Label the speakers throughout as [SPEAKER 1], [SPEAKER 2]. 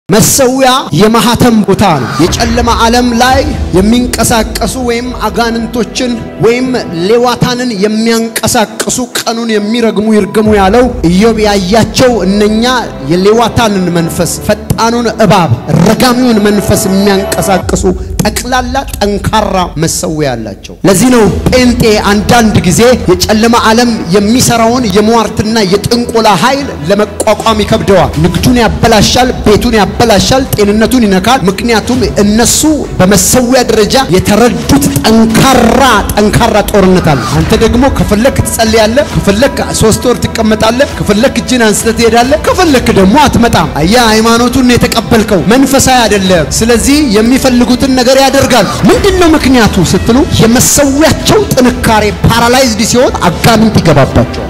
[SPEAKER 1] መሰዊያ የማህተም ቦታ ነው። የጨለማ ዓለም ላይ የሚንቀሳቀሱ ወይም አጋንንቶችን ወይም ሌዋታንን የሚያንቀሳቅሱ ቀኑን የሚረግሙ ይርገሙ ያለው ኢዮብ ያያቸው እነኛ የሌዋታንን መንፈስ ፈጣኑን እባብ ረጋሚውን መንፈስ የሚያንቀሳቅሱ ጠቅላላ ጠንካራ መሰዊያ አላቸው። ለዚህ ነው ጴንጤ አንዳንድ ጊዜ የጨለማ ዓለም የሚሰራውን የሟርትና የጥንቆላ ኃይል ለመቋቋም ይከብደዋል። ንግዱን ያበላሻል፣ ቤቱን ያበላሻል፣ ጤንነቱን ይነካል። ምክንያቱም እነሱ በመሰዊያ ደረጃ የተረዱት ጠንካራ ጠንካራ ጦርነት አለ። አንተ ደግሞ ከፈለክ ትጸልያለህ፣ ከፈለክ ሶስት ወር ትቀመጣለህ፣ ከፈለክ እጅን አንስተህ ትሄዳለህ፣ ከፈለክ ደግሞ አትመጣም። አየህ፣ ሃይማኖቱን የተቀበልከው መንፈሳዊ አይደለም። ስለዚህ የሚፈልጉትን ነገር ያደርጋል። ምንድን ነው ምክንያቱ ስትሉ የመሰዊያቸው ጥንካሬ ፓራላይዝድ ሲሆን አጋንንት ይገባባቸዋል።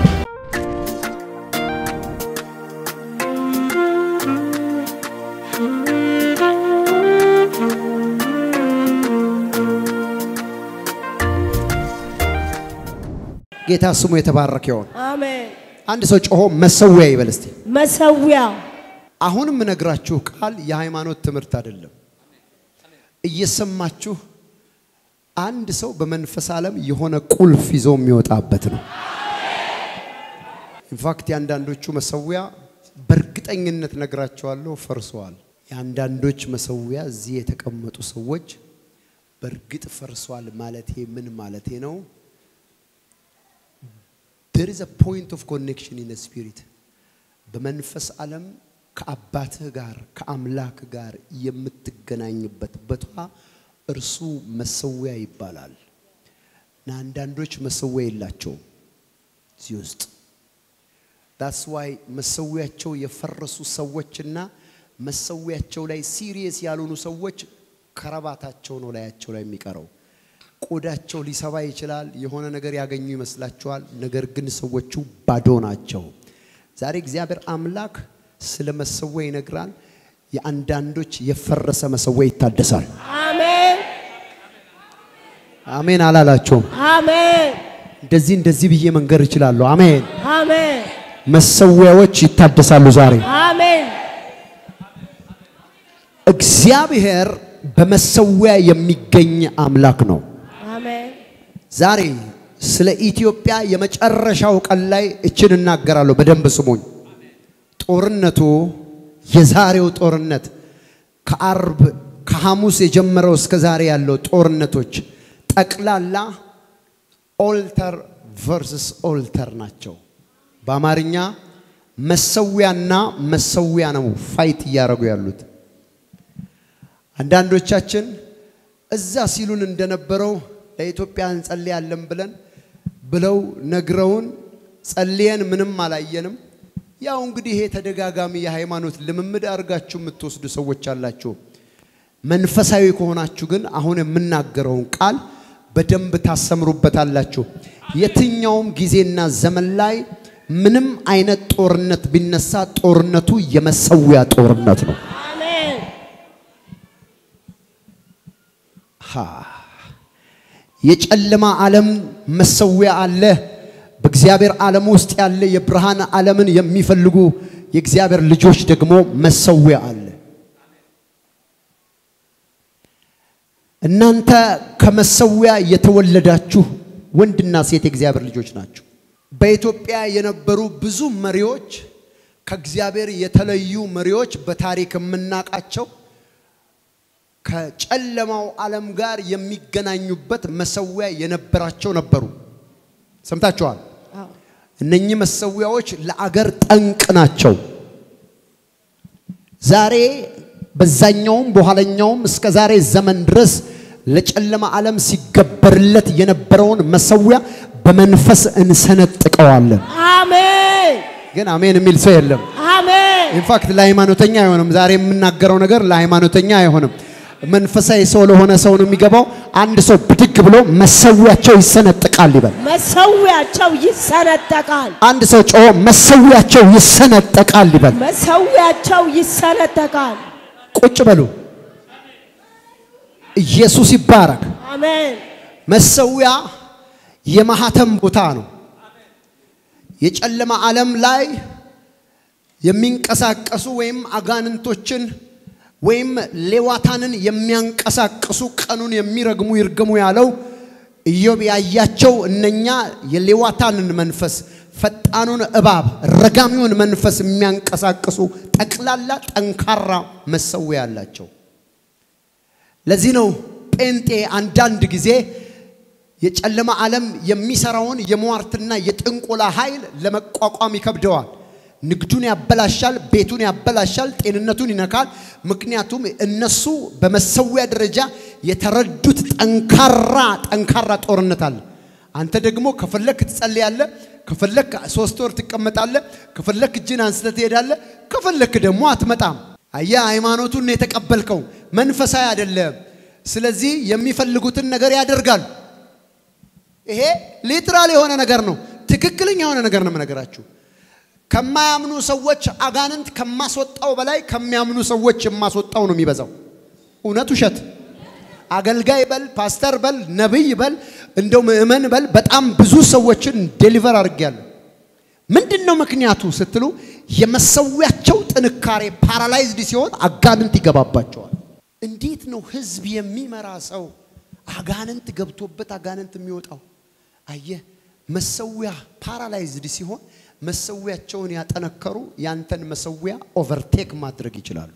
[SPEAKER 1] ጌታ ስሙ የተባረከ ይሆን።
[SPEAKER 2] አሜን።
[SPEAKER 1] አንድ ሰው ጮሆ መሰዊያ ይበል እስቲ።
[SPEAKER 2] መሰዊያ
[SPEAKER 1] አሁን የምነግራችሁ ቃል የሃይማኖት ትምህርት አይደለም። እየሰማችሁ አንድ ሰው በመንፈስ ዓለም የሆነ ቁልፍ ይዞ የሚወጣበት ነው። ኢንፋክት የአንዳንዶቹ መሰዊያ በእርግጠኝነት ነግራቸዋለሁ ፈርሰዋል። የአንዳንዶች መሰዊያ እዚህ የተቀመጡ ሰዎች በእርግጥ ፈርሷል ማለቴ ምን ማለቴ ነው? there is a point of connection in the spirit በመንፈስ ዓለም ከአባትህ ጋር ከአምላክ ጋር የምትገናኝበት ቦታ እርሱ መሰዊያ ይባላል። እና አንዳንዶች መሰዊያ የላቸውም እዚህ ውስጥ ዳስ ዋይ መሰዊያቸው የፈረሱ ሰዎችና መሰዊያቸው ላይ ሲሪየስ ያልሆኑ ሰዎች ከረባታቸው ነው ላያቸው ላይ የሚቀረው። ቆዳቸው ሊሰባ ይችላል። የሆነ ነገር ያገኙ ይመስላቸዋል። ነገር ግን ሰዎቹ ባዶ ናቸው። ዛሬ እግዚአብሔር አምላክ ስለ መሰዊያ ይነግራል። የአንዳንዶች የፈረሰ መሰዊያ ይታደሳል።
[SPEAKER 2] አሜን
[SPEAKER 1] አሜን አላላቸውም?
[SPEAKER 2] አሜን
[SPEAKER 1] እንደዚህ እንደዚህ ብዬ መንገር እችላለሁ። አሜን።
[SPEAKER 2] አሜን
[SPEAKER 1] መሰዊያዎች ይታደሳሉ ዛሬ።
[SPEAKER 2] አሜን
[SPEAKER 1] እግዚአብሔር በመሰዊያ የሚገኝ አምላክ ነው።
[SPEAKER 2] አሜን
[SPEAKER 1] ዛሬ ስለ ኢትዮጵያ የመጨረሻው ቀን ላይ እችን እናገራለሁ። በደንብ ስሙኝ። ጦርነቱ የዛሬው ጦርነት ከአርብ ከሐሙስ የጀመረው እስከ ዛሬ ያለው ጦርነቶች ጠቅላላ ኦልተር ቨርስስ ኦልተር ናቸው። በአማርኛ መሰዊያና መሰዊያ ነው ፋይት እያደረጉ ያሉት። አንዳንዶቻችን እዛ ሲሉን እንደነበረው ለኢትዮጵያ እንጸልያለን ብለን ብለው ነግረውን ጸልየን ምንም አላየንም። ያው እንግዲህ ይሄ ተደጋጋሚ የሃይማኖት ልምምድ አድርጋችሁ የምትወስዱ ሰዎች አላችሁ። መንፈሳዊ ከሆናችሁ ግን አሁን የምናገረውን ቃል በደንብ ታሰምሩበታላችሁ። የትኛውም ጊዜና ዘመን ላይ ምንም አይነት ጦርነት ቢነሳ ጦርነቱ የመሰዊያ ጦርነት ነው።
[SPEAKER 2] አሜን
[SPEAKER 1] ሃ የጨለማ ዓለም መሰዊያ አለ። በእግዚአብሔር ዓለም ውስጥ ያለ የብርሃን ዓለምን የሚፈልጉ የእግዚአብሔር ልጆች ደግሞ መሰዊያ አለ። እናንተ ከመሰዊያ የተወለዳችሁ ወንድና ሴት የእግዚአብሔር ልጆች ናቸው። በኢትዮጵያ የነበሩ ብዙ መሪዎች ከእግዚአብሔር የተለዩ መሪዎች በታሪክ የምናውቃቸው ከጨለማው ዓለም ጋር የሚገናኙበት መሰዊያ የነበራቸው ነበሩ። ሰምታችኋል።
[SPEAKER 2] አዎ
[SPEAKER 1] እነኚህ መሰዊያዎች ለአገር ጠንቅ ናቸው። ዛሬ በዛኛውም በኋለኛውም እስከ ዛሬ ዘመን ድረስ ለጨለማ ዓለም ሲገበርለት የነበረውን መሰዊያ በመንፈስ እንሰነጥቀዋለን።
[SPEAKER 2] አሜን
[SPEAKER 1] ግን አሜን የሚል ሰው የለም።
[SPEAKER 2] አሜን
[SPEAKER 1] ኢንፋክት ለሃይማኖተኛ አይሆንም። ዛሬ የምናገረው ነገር ለሃይማኖተኛ አይሆንም። መንፈሳዊ ሰው ለሆነ ሰው ነው የሚገባው። አንድ ሰው ብድግ ብሎ መሰዊያቸው ይሰነጥቃል ይበል።
[SPEAKER 2] መሰዊያቸው ይሰነጠቃል
[SPEAKER 1] አንድ ሰው ጮሆ መሰዊያቸው ይሰነጠቃል ይበል።
[SPEAKER 2] መሰዊያቸው ይሰነጠቃል
[SPEAKER 1] ቁጭ በሉ። ኢየሱስ ይባረክ።
[SPEAKER 2] አሜን
[SPEAKER 1] መሰዊያ የማህተም ቦታ ነው። የጨለማ ዓለም ላይ የሚንቀሳቀሱ ወይም አጋንንቶችን ወይም ሌዋታንን የሚያንቀሳቅሱ ቀኑን የሚረግሙ ይርገሙ ያለው ኢዮብ ያያቸው እነኛ የሌዋታንን መንፈስ ፈጣኑን እባብ ረጋሚውን መንፈስ የሚያንቀሳቅሱ ጠቅላላ ጠንካራ መሰዊያ ያላቸው። ለዚህ ነው ጴንጤ አንዳንድ ጊዜ የጨለማ ዓለም የሚሰራውን የሟርትና የጥንቆላ ኃይል ለመቋቋም ይከብደዋል። ንግዱን ያበላሻል፣ ቤቱን ያበላሻል፣ ጤንነቱን ይነካል። ምክንያቱም እነሱ በመሰዊያ ደረጃ የተረዱት ጠንካራ ጠንካራ ጦርነት አለ። አንተ ደግሞ ከፈለክ ትጸልያለህ፣ ከፈለክ ሶስት ወር ትቀመጣለህ፣ ከፈለክ እጅን አንስተህ ትሄዳለህ፣ ከፈለክ ደግሞ አትመጣም። አየህ፣ ሃይማኖቱን ነው የተቀበልከው፣ መንፈሳዊ አይደለም። ስለዚህ የሚፈልጉትን ነገር ያደርጋሉ። ይሄ ሊትራል የሆነ ነገር ነው። ትክክለኛ የሆነ ነገር ነው የምነግራችሁ። ከማያምኑ ሰዎች አጋንንት ከማስወጣው በላይ ከሚያምኑ ሰዎች የማስወጣው ነው የሚበዛው። እውነት ውሸት? አገልጋይ በል፣ ፓስተር በል፣ ነቢይ በል፣ እንደው ምእመን በል፣ በጣም ብዙ ሰዎችን ዴሊቨር አድርጌያለሁ። ምንድን ነው ምክንያቱ ስትሉ የመሰዊያቸው ጥንካሬ ፓራላይዝድ ሲሆን አጋንንት ይገባባቸዋል። እንዴት ነው ህዝብ የሚመራ ሰው አጋንንት ገብቶበት አጋንንት የሚወጣው? አየህ፣ መሰዊያ ፓራላይዝድ ሲሆን መሰዊያቸውን ያጠነከሩ ያንተን መሰዊያ ኦቨርቴክ ማድረግ ይችላሉ።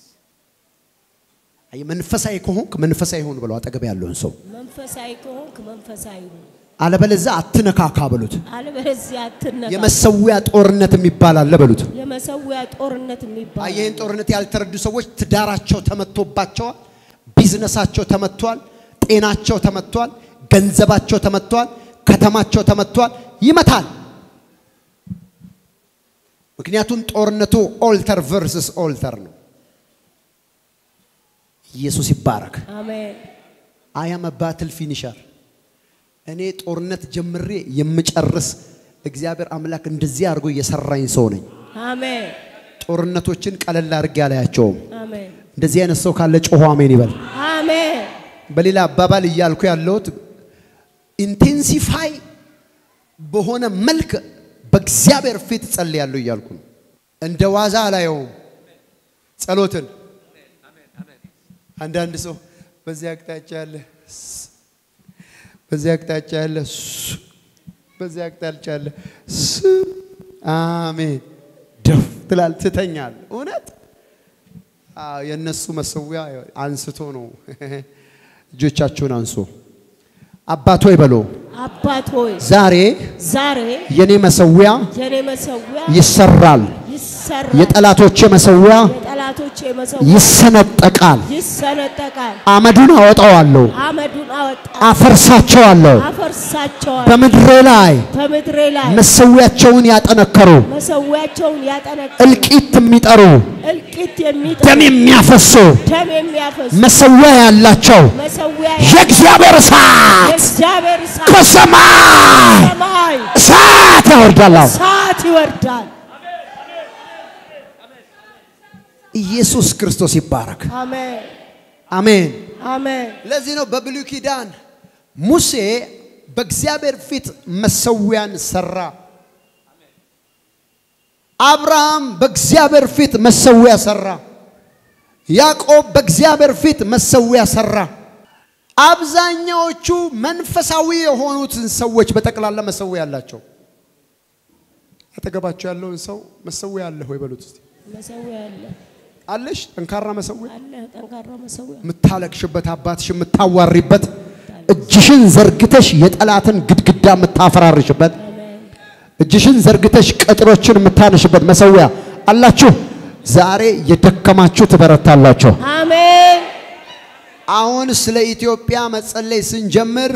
[SPEAKER 1] አየህ፣ መንፈሳዊ ከሆንክ መንፈሳዊ ሁን ብለው አጠገብ ያለውን ሰው
[SPEAKER 2] መንፈሳዊ ከሆንክ መንፈሳዊ ሁን፣
[SPEAKER 1] አለበለዚያ አትነካካ በሉት።
[SPEAKER 2] አለበለዚያ አትነካ።
[SPEAKER 1] የመሰዊያ ጦርነት የሚባል አለ በሉት።
[SPEAKER 2] የመሰዊያ ጦርነት የሚባል
[SPEAKER 1] አየህ፣ ይህን ጦርነት ያልተረዱ ሰዎች ትዳራቸው ተመቶባቸዋል፣ ቢዝነሳቸው ተመቷል፣ ጤናቸው ተመቷል፣ ገንዘባቸው ተመቷል፣ ከተማቸው ተመቷል። ይመታል። ምክንያቱም ጦርነቱ ኦልተር ቨርስስ ኦልተር ነው። ኢየሱስ ይባረክ።
[SPEAKER 2] አሜን።
[SPEAKER 1] አያም ባትል ፊኒሸር እኔ ጦርነት ጀምሬ የምጨርስ እግዚአብሔር አምላክ እንደዚህ አድርጎ እየሰራኝ ሰው ነኝ።
[SPEAKER 2] አሜን።
[SPEAKER 1] ጦርነቶችን ቀለል አድርጌ አላያቸውም።
[SPEAKER 2] አሜን።
[SPEAKER 1] እንደዚህ አይነት ሰው ካለ ጮሆ አሜን ይበል።
[SPEAKER 2] አሜን።
[SPEAKER 1] በሌላ አባባል እያልኩ ያለሁት ኢንቴንሲፋይ በሆነ መልክ በእግዚአብሔር ፊት ጸልያለሁ እያልኩ ነው። እንደ ዋዛ አላየውም ጸሎትን። አንዳንድ ሰው በዚህ አቅጣጫ ያለ ስ- በዚህ አቅጣጫ ያለ ስ- በዚህ አቅጣጫ ያለ ስ- አሜን ደፍ ትላል ትተኛል። እውነት አዎ፣ የእነሱ መሰዊያ አንስቶ ነው። እጆቻችሁን አንሱ። አባት ሆይ በሎ
[SPEAKER 2] አባት ሆይ
[SPEAKER 1] ዛሬ
[SPEAKER 2] ዛሬ
[SPEAKER 1] የኔ መሰዊያ
[SPEAKER 2] የኔ መሰዊያ
[SPEAKER 1] ይሰራል፣
[SPEAKER 2] ይሰራል፣
[SPEAKER 1] የጠላቶቼ መሰዊያ
[SPEAKER 2] የጠላቶቼ መሰዊያ
[SPEAKER 1] ይሰነጠቃል።
[SPEAKER 2] ይሰነጠቃል።
[SPEAKER 1] አመዱን አወጣዋለሁ፣
[SPEAKER 2] አመዱን አወጣ
[SPEAKER 1] አፈርሳቸዋለሁ።
[SPEAKER 2] አፈርሳቸዋል።
[SPEAKER 1] በምድሬ ላይ
[SPEAKER 2] በምድሬ ላይ
[SPEAKER 1] መሰዊያቸውን ያጠነከሩ
[SPEAKER 2] መሰዊያቸውን ያጠነቅ
[SPEAKER 1] እልቂት የሚጠሩ
[SPEAKER 2] እልቂት የሚጠ
[SPEAKER 1] ደም የሚያፈሱ
[SPEAKER 2] ደም የሚያፈስ
[SPEAKER 1] መሰዊያ ያላቸው
[SPEAKER 2] መሰዊያ
[SPEAKER 1] የእግዚአብሔር እሳት
[SPEAKER 2] የእግዚአብሔር እሳት
[SPEAKER 1] ከሰማይ
[SPEAKER 2] ሰማይ
[SPEAKER 1] እሳት ያወርዳለሁ።
[SPEAKER 2] እሳት ይወርዳል።
[SPEAKER 1] ኢየሱስ ክርስቶስ ይባረክ።
[SPEAKER 2] አሜን
[SPEAKER 1] አሜን።
[SPEAKER 2] አሜን
[SPEAKER 1] ለዚህ ነው በብሉይ ኪዳን ሙሴ በእግዚአብሔር ፊት መሰዊያን ሰራ። አብርሃም በእግዚአብሔር ፊት መሰዊያ ሰራ። ያዕቆብ በእግዚአብሔር ፊት መሰዊያ ሰራ። አብዛኛዎቹ መንፈሳዊ የሆኑትን ሰዎች በጠቅላላ መሰዊያ አላቸው። አጠገባቸው ያለውን ሰው መሰዊያ አለህ ወይ በሉት እስቲ።
[SPEAKER 2] መሰዊያ አለ
[SPEAKER 1] አለሽ? ጠንካራ መሰዊያ
[SPEAKER 2] አለ ጠንካራ መሰዊያ
[SPEAKER 1] የምታለቅሽበት አባትሽ የምታዋሪበት እጅሽን ዘርግተሽ የጠላትን ግድግዳ የምታፈራርሽበት
[SPEAKER 2] አሜን
[SPEAKER 1] እጅሽን ዘርግተሽ ቅጥሮችን የምታነሽበት መሰዊያ አላችሁ። ዛሬ የደከማችሁ ትበረታላችሁ።
[SPEAKER 2] አሜን
[SPEAKER 1] አሁን ስለ ኢትዮጵያ መጸለይ ስንጀምር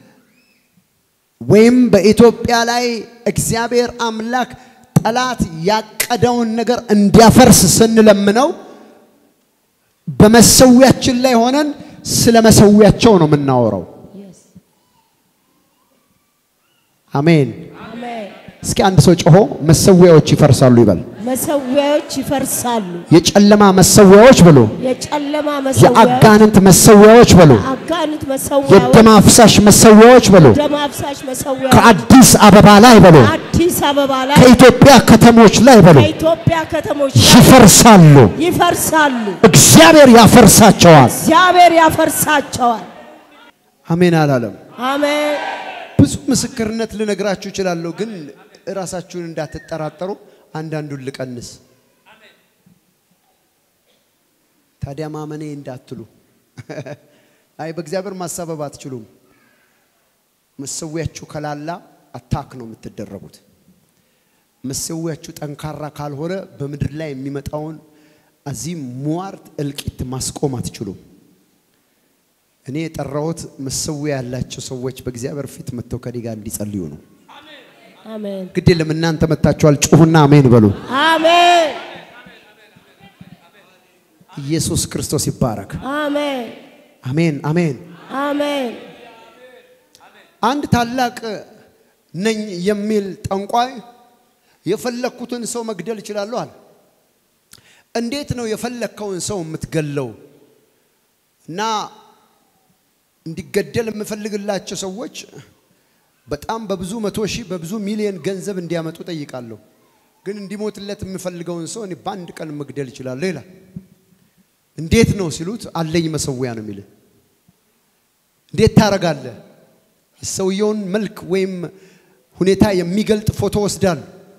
[SPEAKER 1] ወይም በኢትዮጵያ ላይ እግዚአብሔር አምላክ ጠላት ያቀደውን ነገር እንዲያፈርስ ስንለምነው በመሰዊያችን ላይ ሆነን ስለ መሰዊያቸው ነው የምናወራው።
[SPEAKER 2] Yes.
[SPEAKER 1] አሜን።
[SPEAKER 2] አሜን
[SPEAKER 1] እስኪ አንድ ሰው ጮሆ መሰዊያዎች ይፈርሳሉ ይበል።
[SPEAKER 2] መሰዊያዎች ይፈርሳሉ።
[SPEAKER 1] የጨለማ መሰዊያዎች ብሎ
[SPEAKER 2] የጨለማ መሰዊያዎች፣
[SPEAKER 1] የአጋንንት መሰዊያዎች ብሎ
[SPEAKER 2] አጋንንት መሰዊያዎች፣
[SPEAKER 1] የደም አፍሳሽ መሰዊያዎች ብሎ
[SPEAKER 2] ደም አፍሳሽ መሰዊያዎች
[SPEAKER 1] ከአዲስ አበባ ላይ ብሎ
[SPEAKER 2] አዲስ አበባ ላይ
[SPEAKER 1] ከኢትዮጵያ ከተሞች ላይ ብሎ
[SPEAKER 2] ከኢትዮጵያ ከተሞች ላይ
[SPEAKER 1] ይፈርሳሉ።
[SPEAKER 2] ይፈርሳሉ።
[SPEAKER 1] እግዚአብሔር ያፈርሳቸዋል።
[SPEAKER 2] እግዚአብሔር ያፈርሳቸዋል።
[SPEAKER 1] አሜን አላለም።
[SPEAKER 2] አሜን።
[SPEAKER 1] ብዙ ምስክርነት ልነግራችሁ እችላለሁ፣ ግን እራሳችሁን እንዳትጠራጠሩ አንዳንዱን ልቀንስ። ታዲያ ማመኔ እንዳትሉ፣ አይ በእግዚአብሔር ማሳበብ አትችሉም። መሰዊያችሁ ከላላ አታክ ነው የምትደረጉት። መሰዊያችሁ ጠንካራ ካልሆነ በምድር ላይ የሚመጣውን አዚም ሟርት እልቂት ማስቆም አትችሉም። እኔ የጠራሁት መሰዊያ ያላቸው ሰዎች በእግዚአብሔር ፊት መጥተው ከኔ ጋር እንዲጸልዩ ነው።
[SPEAKER 2] አሜን።
[SPEAKER 1] ግድ የለም እናንተ መጥታችኋል። ጩሁና አሜን በሉ።
[SPEAKER 2] አሜን።
[SPEAKER 1] ኢየሱስ ክርስቶስ ይባረክ።
[SPEAKER 2] አሜን።
[SPEAKER 1] አሜን አሜን።
[SPEAKER 2] አሜን።
[SPEAKER 1] አንድ ታላቅ ነኝ የሚል ጠንቋይ የፈለግኩትን ሰው መግደል እችላለሁ አለ። እንዴት ነው የፈለግከውን ሰው የምትገለው? እና እንዲገደል የምፈልግላቸው ሰዎች በጣም በብዙ መቶ ሺህ በብዙ ሚሊዮን ገንዘብ እንዲያመጡ ጠይቃለሁ። ግን እንዲሞትለት የምፈልገውን ሰው እኔ በአንድ ቀን መግደል እችላለሁ ይላል። እንዴት ነው ሲሉት አለኝ መሰዊያ ነው የሚል። እንዴት ታረጋለህ? የሰውየውን መልክ ወይም ሁኔታ የሚገልጥ ፎቶ ወስዳሉ።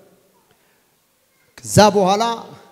[SPEAKER 1] ከዛ በኋላ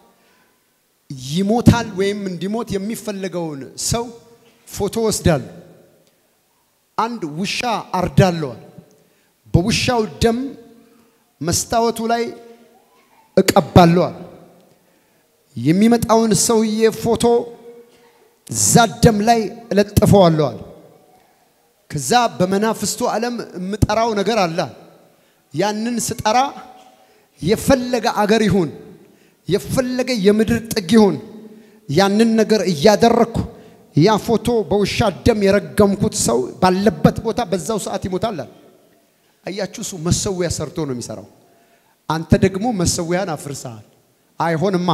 [SPEAKER 1] ይሞታል ወይም እንዲሞት የሚፈለገውን ሰው ፎቶ ወስዳሉ። አንድ ውሻ አርዳለዋል። በውሻው ደም መስታወቱ ላይ እቀባለዋል። የሚመጣውን ሰውዬ ፎቶ እዛ ደም ላይ እለጥፈዋለዋል። ከዛ በመናፍስቱ ዓለም የምጠራው ነገር አለ። ያንን ስጠራ የፈለገ አገር ይሁን የፈለገ የምድር ጥግ ይሁን ያንን ነገር እያደረግኩ ያ ፎቶ በውሻ ደም የረገምኩት ሰው ባለበት ቦታ በዛው ሰዓት ይሞታል። አያችሁ፣ እሱ መሰዊያ ሰርቶ ነው የሚሰራው። አንተ ደግሞ መሰዊያን አፍርሰሃል። አይሆንማ።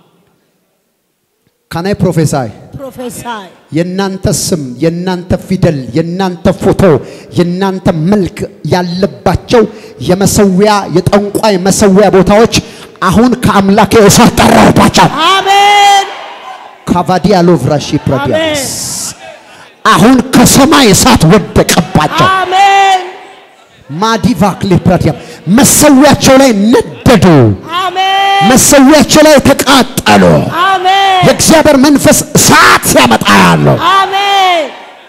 [SPEAKER 1] ካናይ ፕሮፌሳይ
[SPEAKER 2] ፕሮፌሳይ
[SPEAKER 1] የእናንተ ስም፣ የእናንተ ፊደል፣ የእናንተ ፎቶ፣ የእናንተ መልክ ያለባቸው የመሰዊያ የጠንቋይ መሰዊያ ቦታዎች አሁን ከአምላኬ እሳት ጠራሁባቸው።
[SPEAKER 2] አሜን።
[SPEAKER 1] ካቫዲያ ሎቭራሺ ፕራዲያስ አሁን ከሰማይ እሳት ወደቀባቸው።
[SPEAKER 2] አሜን።
[SPEAKER 1] ማዲቫክ ሊፕራዲያም መሰዊያቸው ላይ ነደዱ።
[SPEAKER 2] አሜን።
[SPEAKER 1] መሰዊያቸው ላይ ተቃጠሉ።
[SPEAKER 2] አሜን።
[SPEAKER 1] የእግዚአብሔር መንፈስ እሳት ያመጣ ያለው
[SPEAKER 2] አሜን።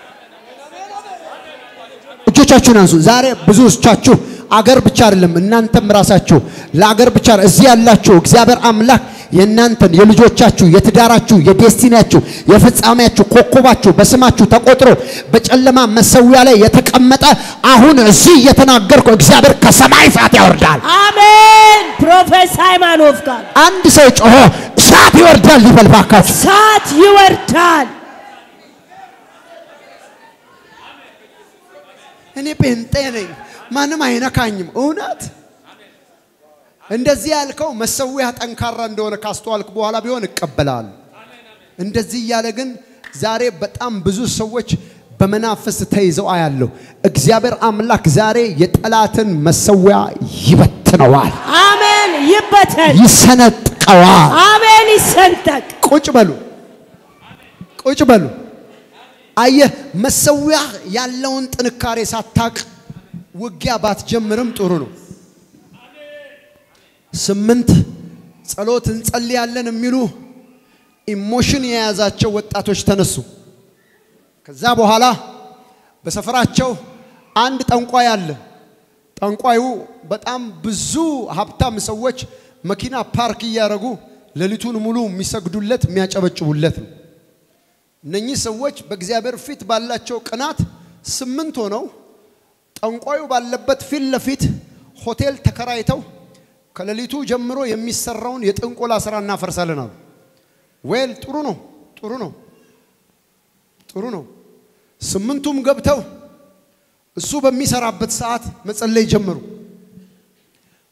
[SPEAKER 1] እጆቻችሁን አንሱ። ዛሬ ብዙዎቻችሁ አገር ብቻ አይደለም እናንተም ራሳችሁ ለአገር ብቻ እዚህ ያላችሁ እግዚአብሔር አምላክ የእናንተን የልጆቻችሁ የትዳራችሁ የዴስቲኒያችሁ የፍጻሜያችሁ ኮከባችሁ በስማችሁ ተቆጥሮ በጨለማ መሰዊያ ላይ የተቀመጠ አሁን እዚህ እየተናገርኩ እግዚአብሔር ከሰማይ እሳት ያወርዳል።
[SPEAKER 2] አሜን። ፕሮፌሳይ ማኖፍ ጋር
[SPEAKER 1] አንድ ሰው ጮሆ እሳት ይወርዳል ይበል ባካችሁ።
[SPEAKER 2] እሳት ይወርዳል።
[SPEAKER 1] እኔ ጴንጤ ነኝ፣ ማንም አይነካኝም። እውነት እንደዚህ ያልከው መሰዊያ ጠንካራ እንደሆነ ካስተዋልክ በኋላ ቢሆን እቀበላለሁ። እንደዚህ እያለ ግን ዛሬ በጣም ብዙ ሰዎች በመናፍስት ተይዘው አያለሁ። እግዚአብሔር አምላክ ዛሬ የጠላትን መሰዊያ ይበትነዋል፣
[SPEAKER 2] አሜን። ይበተን።
[SPEAKER 1] ይሰነጥቀዋል።
[SPEAKER 2] አሜን። ይሰንጠቅ።
[SPEAKER 1] ቁጭ በሉ፣ ቁጭ በሉ። አየህ መሰዊያ ያለውን ጥንካሬ ሳታቅ ውጊያ ባትጀምርም ጥሩ ነው። ስምንት ጸሎት እንጸልያለን የሚሉ ኢሞሽን የያዛቸው ወጣቶች ተነሱ። ከዛ በኋላ በሰፈራቸው አንድ ጠንቋይ አለ። ጠንቋዩ በጣም ብዙ ሀብታም ሰዎች መኪና ፓርክ እያደረጉ ሌሊቱን ሙሉ የሚሰግዱለት የሚያጨበጭቡለት ነው። እነኚህ ሰዎች በእግዚአብሔር ፊት ባላቸው ቅናት ስምንት ሆነው ጠንቋዩ ባለበት ፊት ለፊት ሆቴል ተከራይተው ከሌሊቱ ጀምሮ የሚሰራውን የጥንቆላ ስራ እናፈርሳለን አሉ። ዌል ጥሩ ነው፣ ጥሩ ነው፣ ጥሩ ነው። ስምንቱም ገብተው እሱ በሚሰራበት ሰዓት መጸለይ ጀመሩ።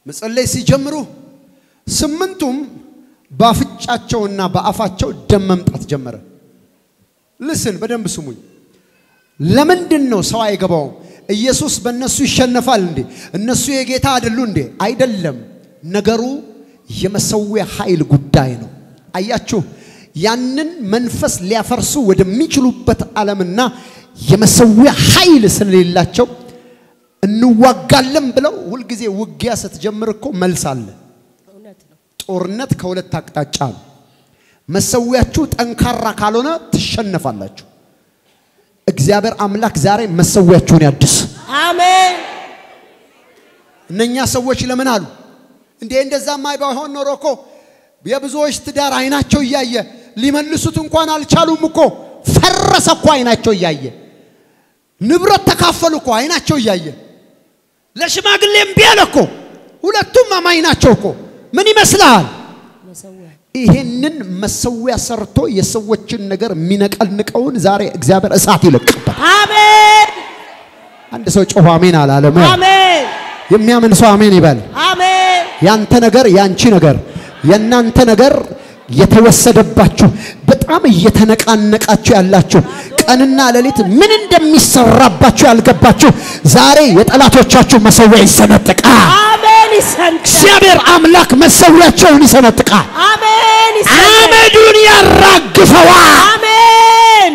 [SPEAKER 1] መጸለይ ሲጀምሩ ስምንቱም በአፍንጫቸውና በአፋቸው ደም መምጣት ጀመረ። ልስን በደንብ ስሙኝ። ለምንድን ነው ሰው አይገባውም? ኢየሱስ በእነሱ ይሸነፋል እንዴ? እነሱ የጌታ አይደሉ እንዴ? አይደለም። ነገሩ የመሰዊያ ኃይል ጉዳይ ነው። አያችሁ፣ ያንን መንፈስ ሊያፈርሱ ወደሚችሉበት ዓለምና የመሰዊያ ኃይል ስለሌላቸው እንዋጋለን ብለው ሁልጊዜ ውጊያ ስትጀምር እኮ መልስ አለ።
[SPEAKER 2] እውነት ነው።
[SPEAKER 1] ጦርነት ከሁለት አቅጣጫ ነው። መሰዊያችሁ ጠንካራ ካልሆነ ትሸነፋላችሁ። እግዚአብሔር አምላክ ዛሬ መሰዊያችሁን ያድስ።
[SPEAKER 2] አሜን።
[SPEAKER 1] እነኛ ሰዎች ለምን አሉ እንዴ? እንደዛማ ባይሆን ኖሮ እኮ የብዙዎች ትዳር አይናቸው እያየ ሊመልሱት እንኳን አልቻሉም እኮ ፈረሰ እኮ አይናቸው እያየ ንብረት ተካፈሉ እኮ አይናቸው እያየ ለሽማግሌ እምቢ አለ እኮ ሁለቱም አማኝ ናቸው እኮ ምን ይመስልሃል?
[SPEAKER 2] መሰዊያ
[SPEAKER 1] ይሄንን መሰዊያ ሰርቶ የሰዎችን ነገር የሚነቀንቀውን ዛሬ እግዚአብሔር እሳት ይለቅበት።
[SPEAKER 2] አሜን።
[SPEAKER 1] አንድ ሰው ጮሆ አሜን አላለም?
[SPEAKER 2] አሜን።
[SPEAKER 1] የሚያምን ሰው አሜን ይበል።
[SPEAKER 2] አሜን።
[SPEAKER 1] ያንተ ነገር ያንቺ ነገር የእናንተ ነገር የተወሰደባችሁ በጣም እየተነቃነቃችሁ ያላችሁ ቀንና ሌሊት ምን እንደሚሰራባችሁ ያልገባችሁ ዛሬ የጠላቶቻችሁ መሰዊያ ይሰነጥቃል።
[SPEAKER 2] አሜን። ይሰንጠቅ።
[SPEAKER 1] እግዚአብሔር አምላክ መሰዊያቸውን ይሰነጥቃል።
[SPEAKER 2] አሜን። ይሰንጠቅ።
[SPEAKER 1] አመዱን ያራግፈዋል።
[SPEAKER 2] አሜን።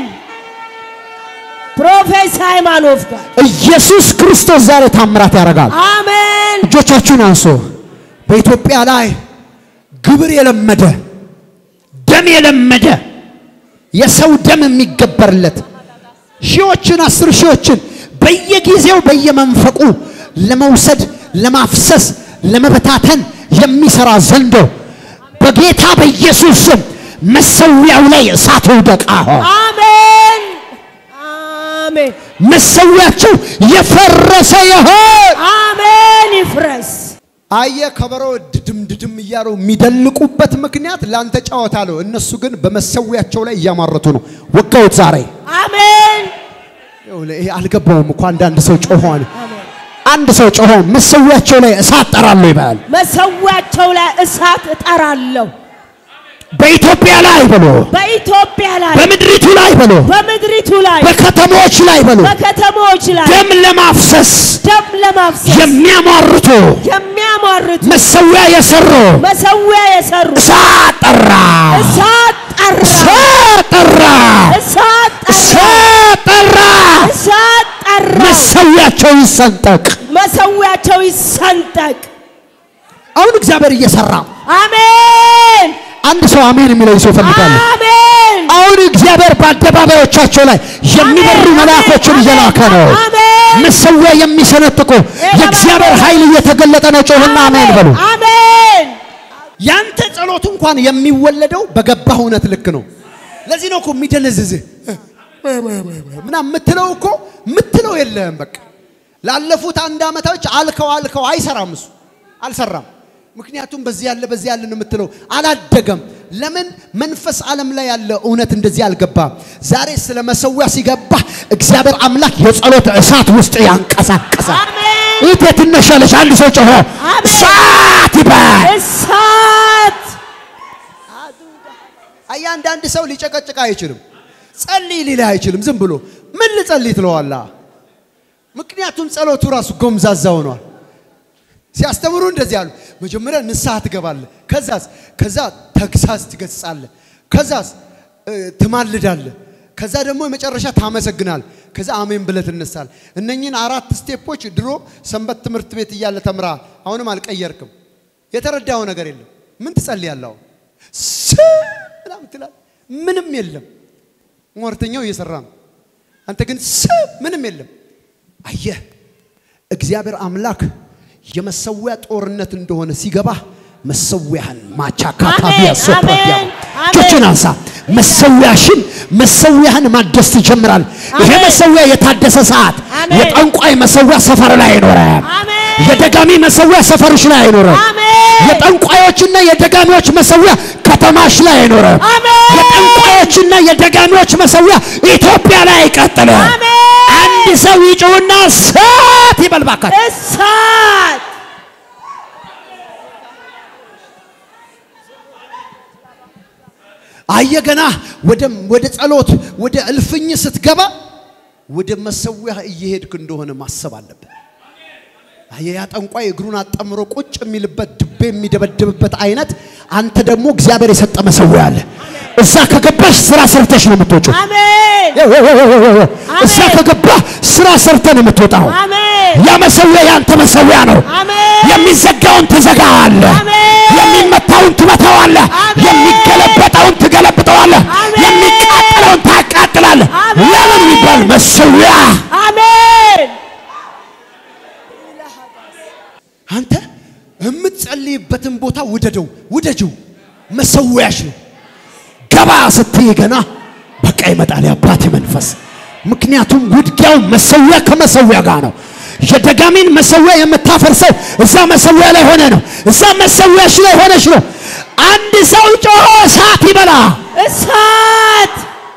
[SPEAKER 2] ፕሮፌት ሃይማኖት ጋር
[SPEAKER 1] ኢየሱስ ክርስቶስ ዛሬ ታምራት ያደርጋል።
[SPEAKER 2] አሜን።
[SPEAKER 1] እጆቻችሁን አንሶ በኢትዮጵያ ላይ ግብር የለመደ ደም የለመደ የሰው ደም የሚገበርለት ሺዎችን አስር ሺዎችን በየጊዜው በየመንፈቁ ለመውሰድ ለማፍሰስ ለመበታተን የሚሰራ ዘንዶ በጌታ በኢየሱስ ስም መሰዊያው ላይ እሳት ይውደቅ። አሁን
[SPEAKER 2] አሜን። አሜን።
[SPEAKER 1] መሰዊያችሁ የፈረሰ ይሆን።
[SPEAKER 2] አሜን። ይፍረስ።
[SPEAKER 1] አየ ከበሮ ድድም ድድም እያሉ የሚደልቁበት ምክንያት ላንተ ጨዋታ ነው። እነሱ ግን በመሰዊያቸው ላይ እያማረቱ ነው። ወጋውት ዛሬ
[SPEAKER 2] አሜን።
[SPEAKER 1] ይኸውልህ፣ ይሄ አልገባውም እኮ አንዳንድ ሰው ጮሆን
[SPEAKER 2] አሜን።
[SPEAKER 1] አንድ ሰው ጮሆ መሰዊያቸው ላይ እሳት ጠራለሁ ይባል።
[SPEAKER 2] መሰዊያቸው ላይ እሳት እጠራለሁ።
[SPEAKER 1] በኢትዮጵያ ላይ ብሎ
[SPEAKER 2] በኢትዮጵያ ላይ
[SPEAKER 1] በምድሪቱ ላይ ብሎ
[SPEAKER 2] በምድሪቱ ላይ
[SPEAKER 1] በከተሞች ላይ ብሎ
[SPEAKER 2] በከተሞች ላይ
[SPEAKER 1] ደም ለማፍሰስ
[SPEAKER 2] ደም ለማፍሰስ
[SPEAKER 1] የሚያማርቱ
[SPEAKER 2] የሚያማርቱ
[SPEAKER 1] መሰዊያ የሰሩ
[SPEAKER 2] መሰዊያ የሰሩ
[SPEAKER 1] እሳት ጠራ፣
[SPEAKER 2] እሳት ጠራ
[SPEAKER 1] እሳት ጠራ፣
[SPEAKER 2] እሳት ጠራ
[SPEAKER 1] እሳት ጠራ።
[SPEAKER 2] እሳት ጠራ
[SPEAKER 1] መሰዊያቸው ይሰንጠቅ።
[SPEAKER 2] መሰዊያቸው ይሰንጠቅ
[SPEAKER 1] አሁን እግዚአብሔር እየሰራ
[SPEAKER 2] አሜን
[SPEAKER 1] አንድ ሰው አሜን የሚለኝ ሰው እፈልጋለሁ።
[SPEAKER 2] አሜን
[SPEAKER 1] አሁን እግዚአብሔር በአደባባዮቻቸው ላይ የሚበሩ
[SPEAKER 2] አሜን፣
[SPEAKER 1] መላእኮችን
[SPEAKER 2] አሜን፣
[SPEAKER 1] እየላከ ነው።
[SPEAKER 2] አሜን።
[SPEAKER 1] መሰዊያ የሚሰነጥቁ የእግዚአብሔር ኃይል እየተገለጠ ነው። ጮህና አሜን በሉ።
[SPEAKER 2] አሜን
[SPEAKER 1] ያንተ ጸሎት እንኳን የሚወለደው በገባህ እውነት ልክ ነው። ለዚህ ነው እኮ የሚደነዝዝህ ምናምን የምትለው እኮ የምትለው የለህም። በቃ ላለፉት አንድ ዓመታዎች አልከው አልከው አይሰራም፣ እሱ አልሰራም። ምክንያቱም በዚህ ያለ በዚህ ያለ ነው የምትለው አላደገም። ለምን መንፈስ ዓለም ላይ ያለ እውነት እንደዚህ አልገባም። ዛሬ ስለ መሰዊያ ሲገባ እግዚአብሔር አምላክ የጸሎት እሳት ውስጥ ያንቀሳቀሳል።
[SPEAKER 2] አሜን
[SPEAKER 1] ይህ ትነሻለች። አንድ ሰው ጮሆ
[SPEAKER 2] አሜን።
[SPEAKER 1] እሳት ይባል።
[SPEAKER 2] እሳት
[SPEAKER 1] አያ አንዳንድ ሰው ሊጨቀጭቅ አይችልም። ጸልይ ሊልህ አይችልም። ዝም ብሎ ምን ልጸልይ ትለዋላ። ምክንያቱም ጸሎቱ ራሱ ጎምዛዛ ሆኗል። ሲያስተምሩ እንደዚህ አሉ። መጀመሪያ ንስሐ ትገባለህ፣ ከዛስ ከዛ ተግሳጽ ትገስጻለህ፣ ከዛስ እ፣ ትማልዳለህ፣ ከዛ ደግሞ የመጨረሻ ታመሰግናል፣ ከዛ አሜን ብለህ ትነሳለህ። እነኚህን አራት ስቴፖች ድሮ ሰንበት ትምህርት ቤት እያለ ተምረሃል። አሁንም አልቀየርክም። የተረዳኸው ነገር የለም። ምን ትጸልያለህ? አሁን ስ ምናምን ትላለህ። ምንም የለም። ሟርተኛው እየሰራ ነው። አንተ ግን ስ ምንም የለም። አየህ እግዚአብሔር አምላክ የመሰዊያ ጦርነት እንደሆነ ሲገባ መሰዊያህን ማቻካታ
[SPEAKER 2] አሜን፣
[SPEAKER 1] ቢያሶፕራዲያ
[SPEAKER 2] አሜን፣ አሜን።
[SPEAKER 1] እጆችን አንሳ። መሰዊያሽን መሰዊያህን ማደስ ትጀምራል። ይሄ
[SPEAKER 2] አሜን።
[SPEAKER 1] መሰዊያ የታደሰ ሰዓት
[SPEAKER 2] አሜን።
[SPEAKER 1] የጠንቋይ መሰዊያ ሰፈር ላይ አይኖርም።
[SPEAKER 2] አሜን
[SPEAKER 1] የደጋሚ መሰዊያ ሰፈርሽ ላይ አይኖርም።
[SPEAKER 2] አሜን
[SPEAKER 1] የጠንቋዮችና የደጋሚዎች መሰዊያ ከተማሽ ላይ አይኖርም።
[SPEAKER 2] አሜን።
[SPEAKER 1] የጠንቋዮችና የደጋሚዎች መሰዊያ ኢትዮጵያ ላይ አይቀጥልም።
[SPEAKER 2] አሜን
[SPEAKER 1] አንድ ሰው ይጮውና እሳት ይበል ባካችሁ።
[SPEAKER 2] እሳት
[SPEAKER 1] አየ ገና ወደ ወደ ጸሎት ወደ እልፍኝ ስትገባ ወደ መሰዊያ እየሄድክ እንደሆነ ማሰብ አለብን። አየ ያ ጠንቋይ እግሩን አጣምሮ ቁጭ የሚልበት ድቤ የሚደበድብበት አይነት አንተ ደግሞ እግዚአብሔር የሰጠ መሰዊያ አለ። እዛ ከገባሽ ስራ ሰርተሽ ነው የምትወጪው።
[SPEAKER 2] አሜን
[SPEAKER 1] እዛ ከገባህ ስራ ሰርተህ ነው የምትወጣው።
[SPEAKER 2] አሜን
[SPEAKER 1] ያ መሰዊያ ያንተ መሰዊያ ነው።
[SPEAKER 2] አሜን
[SPEAKER 1] የሚዘጋውን ትዘጋዋለህ።
[SPEAKER 2] አሜን።
[SPEAKER 1] የሚመታውን ትመታዋለህ።
[SPEAKER 2] አሜን።
[SPEAKER 1] የሚገለበጠውን ትገለብጠዋለህ።
[SPEAKER 2] አሜን።
[SPEAKER 1] የሚቃጠለውን ታቃጥላለህ።
[SPEAKER 2] አሜን።
[SPEAKER 1] ለምን የሚባል መሰዊያ
[SPEAKER 2] አሜን
[SPEAKER 1] አንተ የምትጸልይበትን ቦታ ውደደው፣ ውደጅው። መሰዊያሽ ነው። ገባ ስትይ ገና በቃ ይመጣል የአባቴ መንፈስ። ምክንያቱም ውድጊያው መሰዊያ ከመሰዊያ ጋር ነው። የደጋሚን መሰዊያ የምታፈርሰው እዛ መሰዊያ ላይ ሆነ ነው። እዛ መሰዊያሽ ላይ ሆነሽ ነው። አንድ ሰው ጮሆ እሳት ይበላ።
[SPEAKER 2] እሳት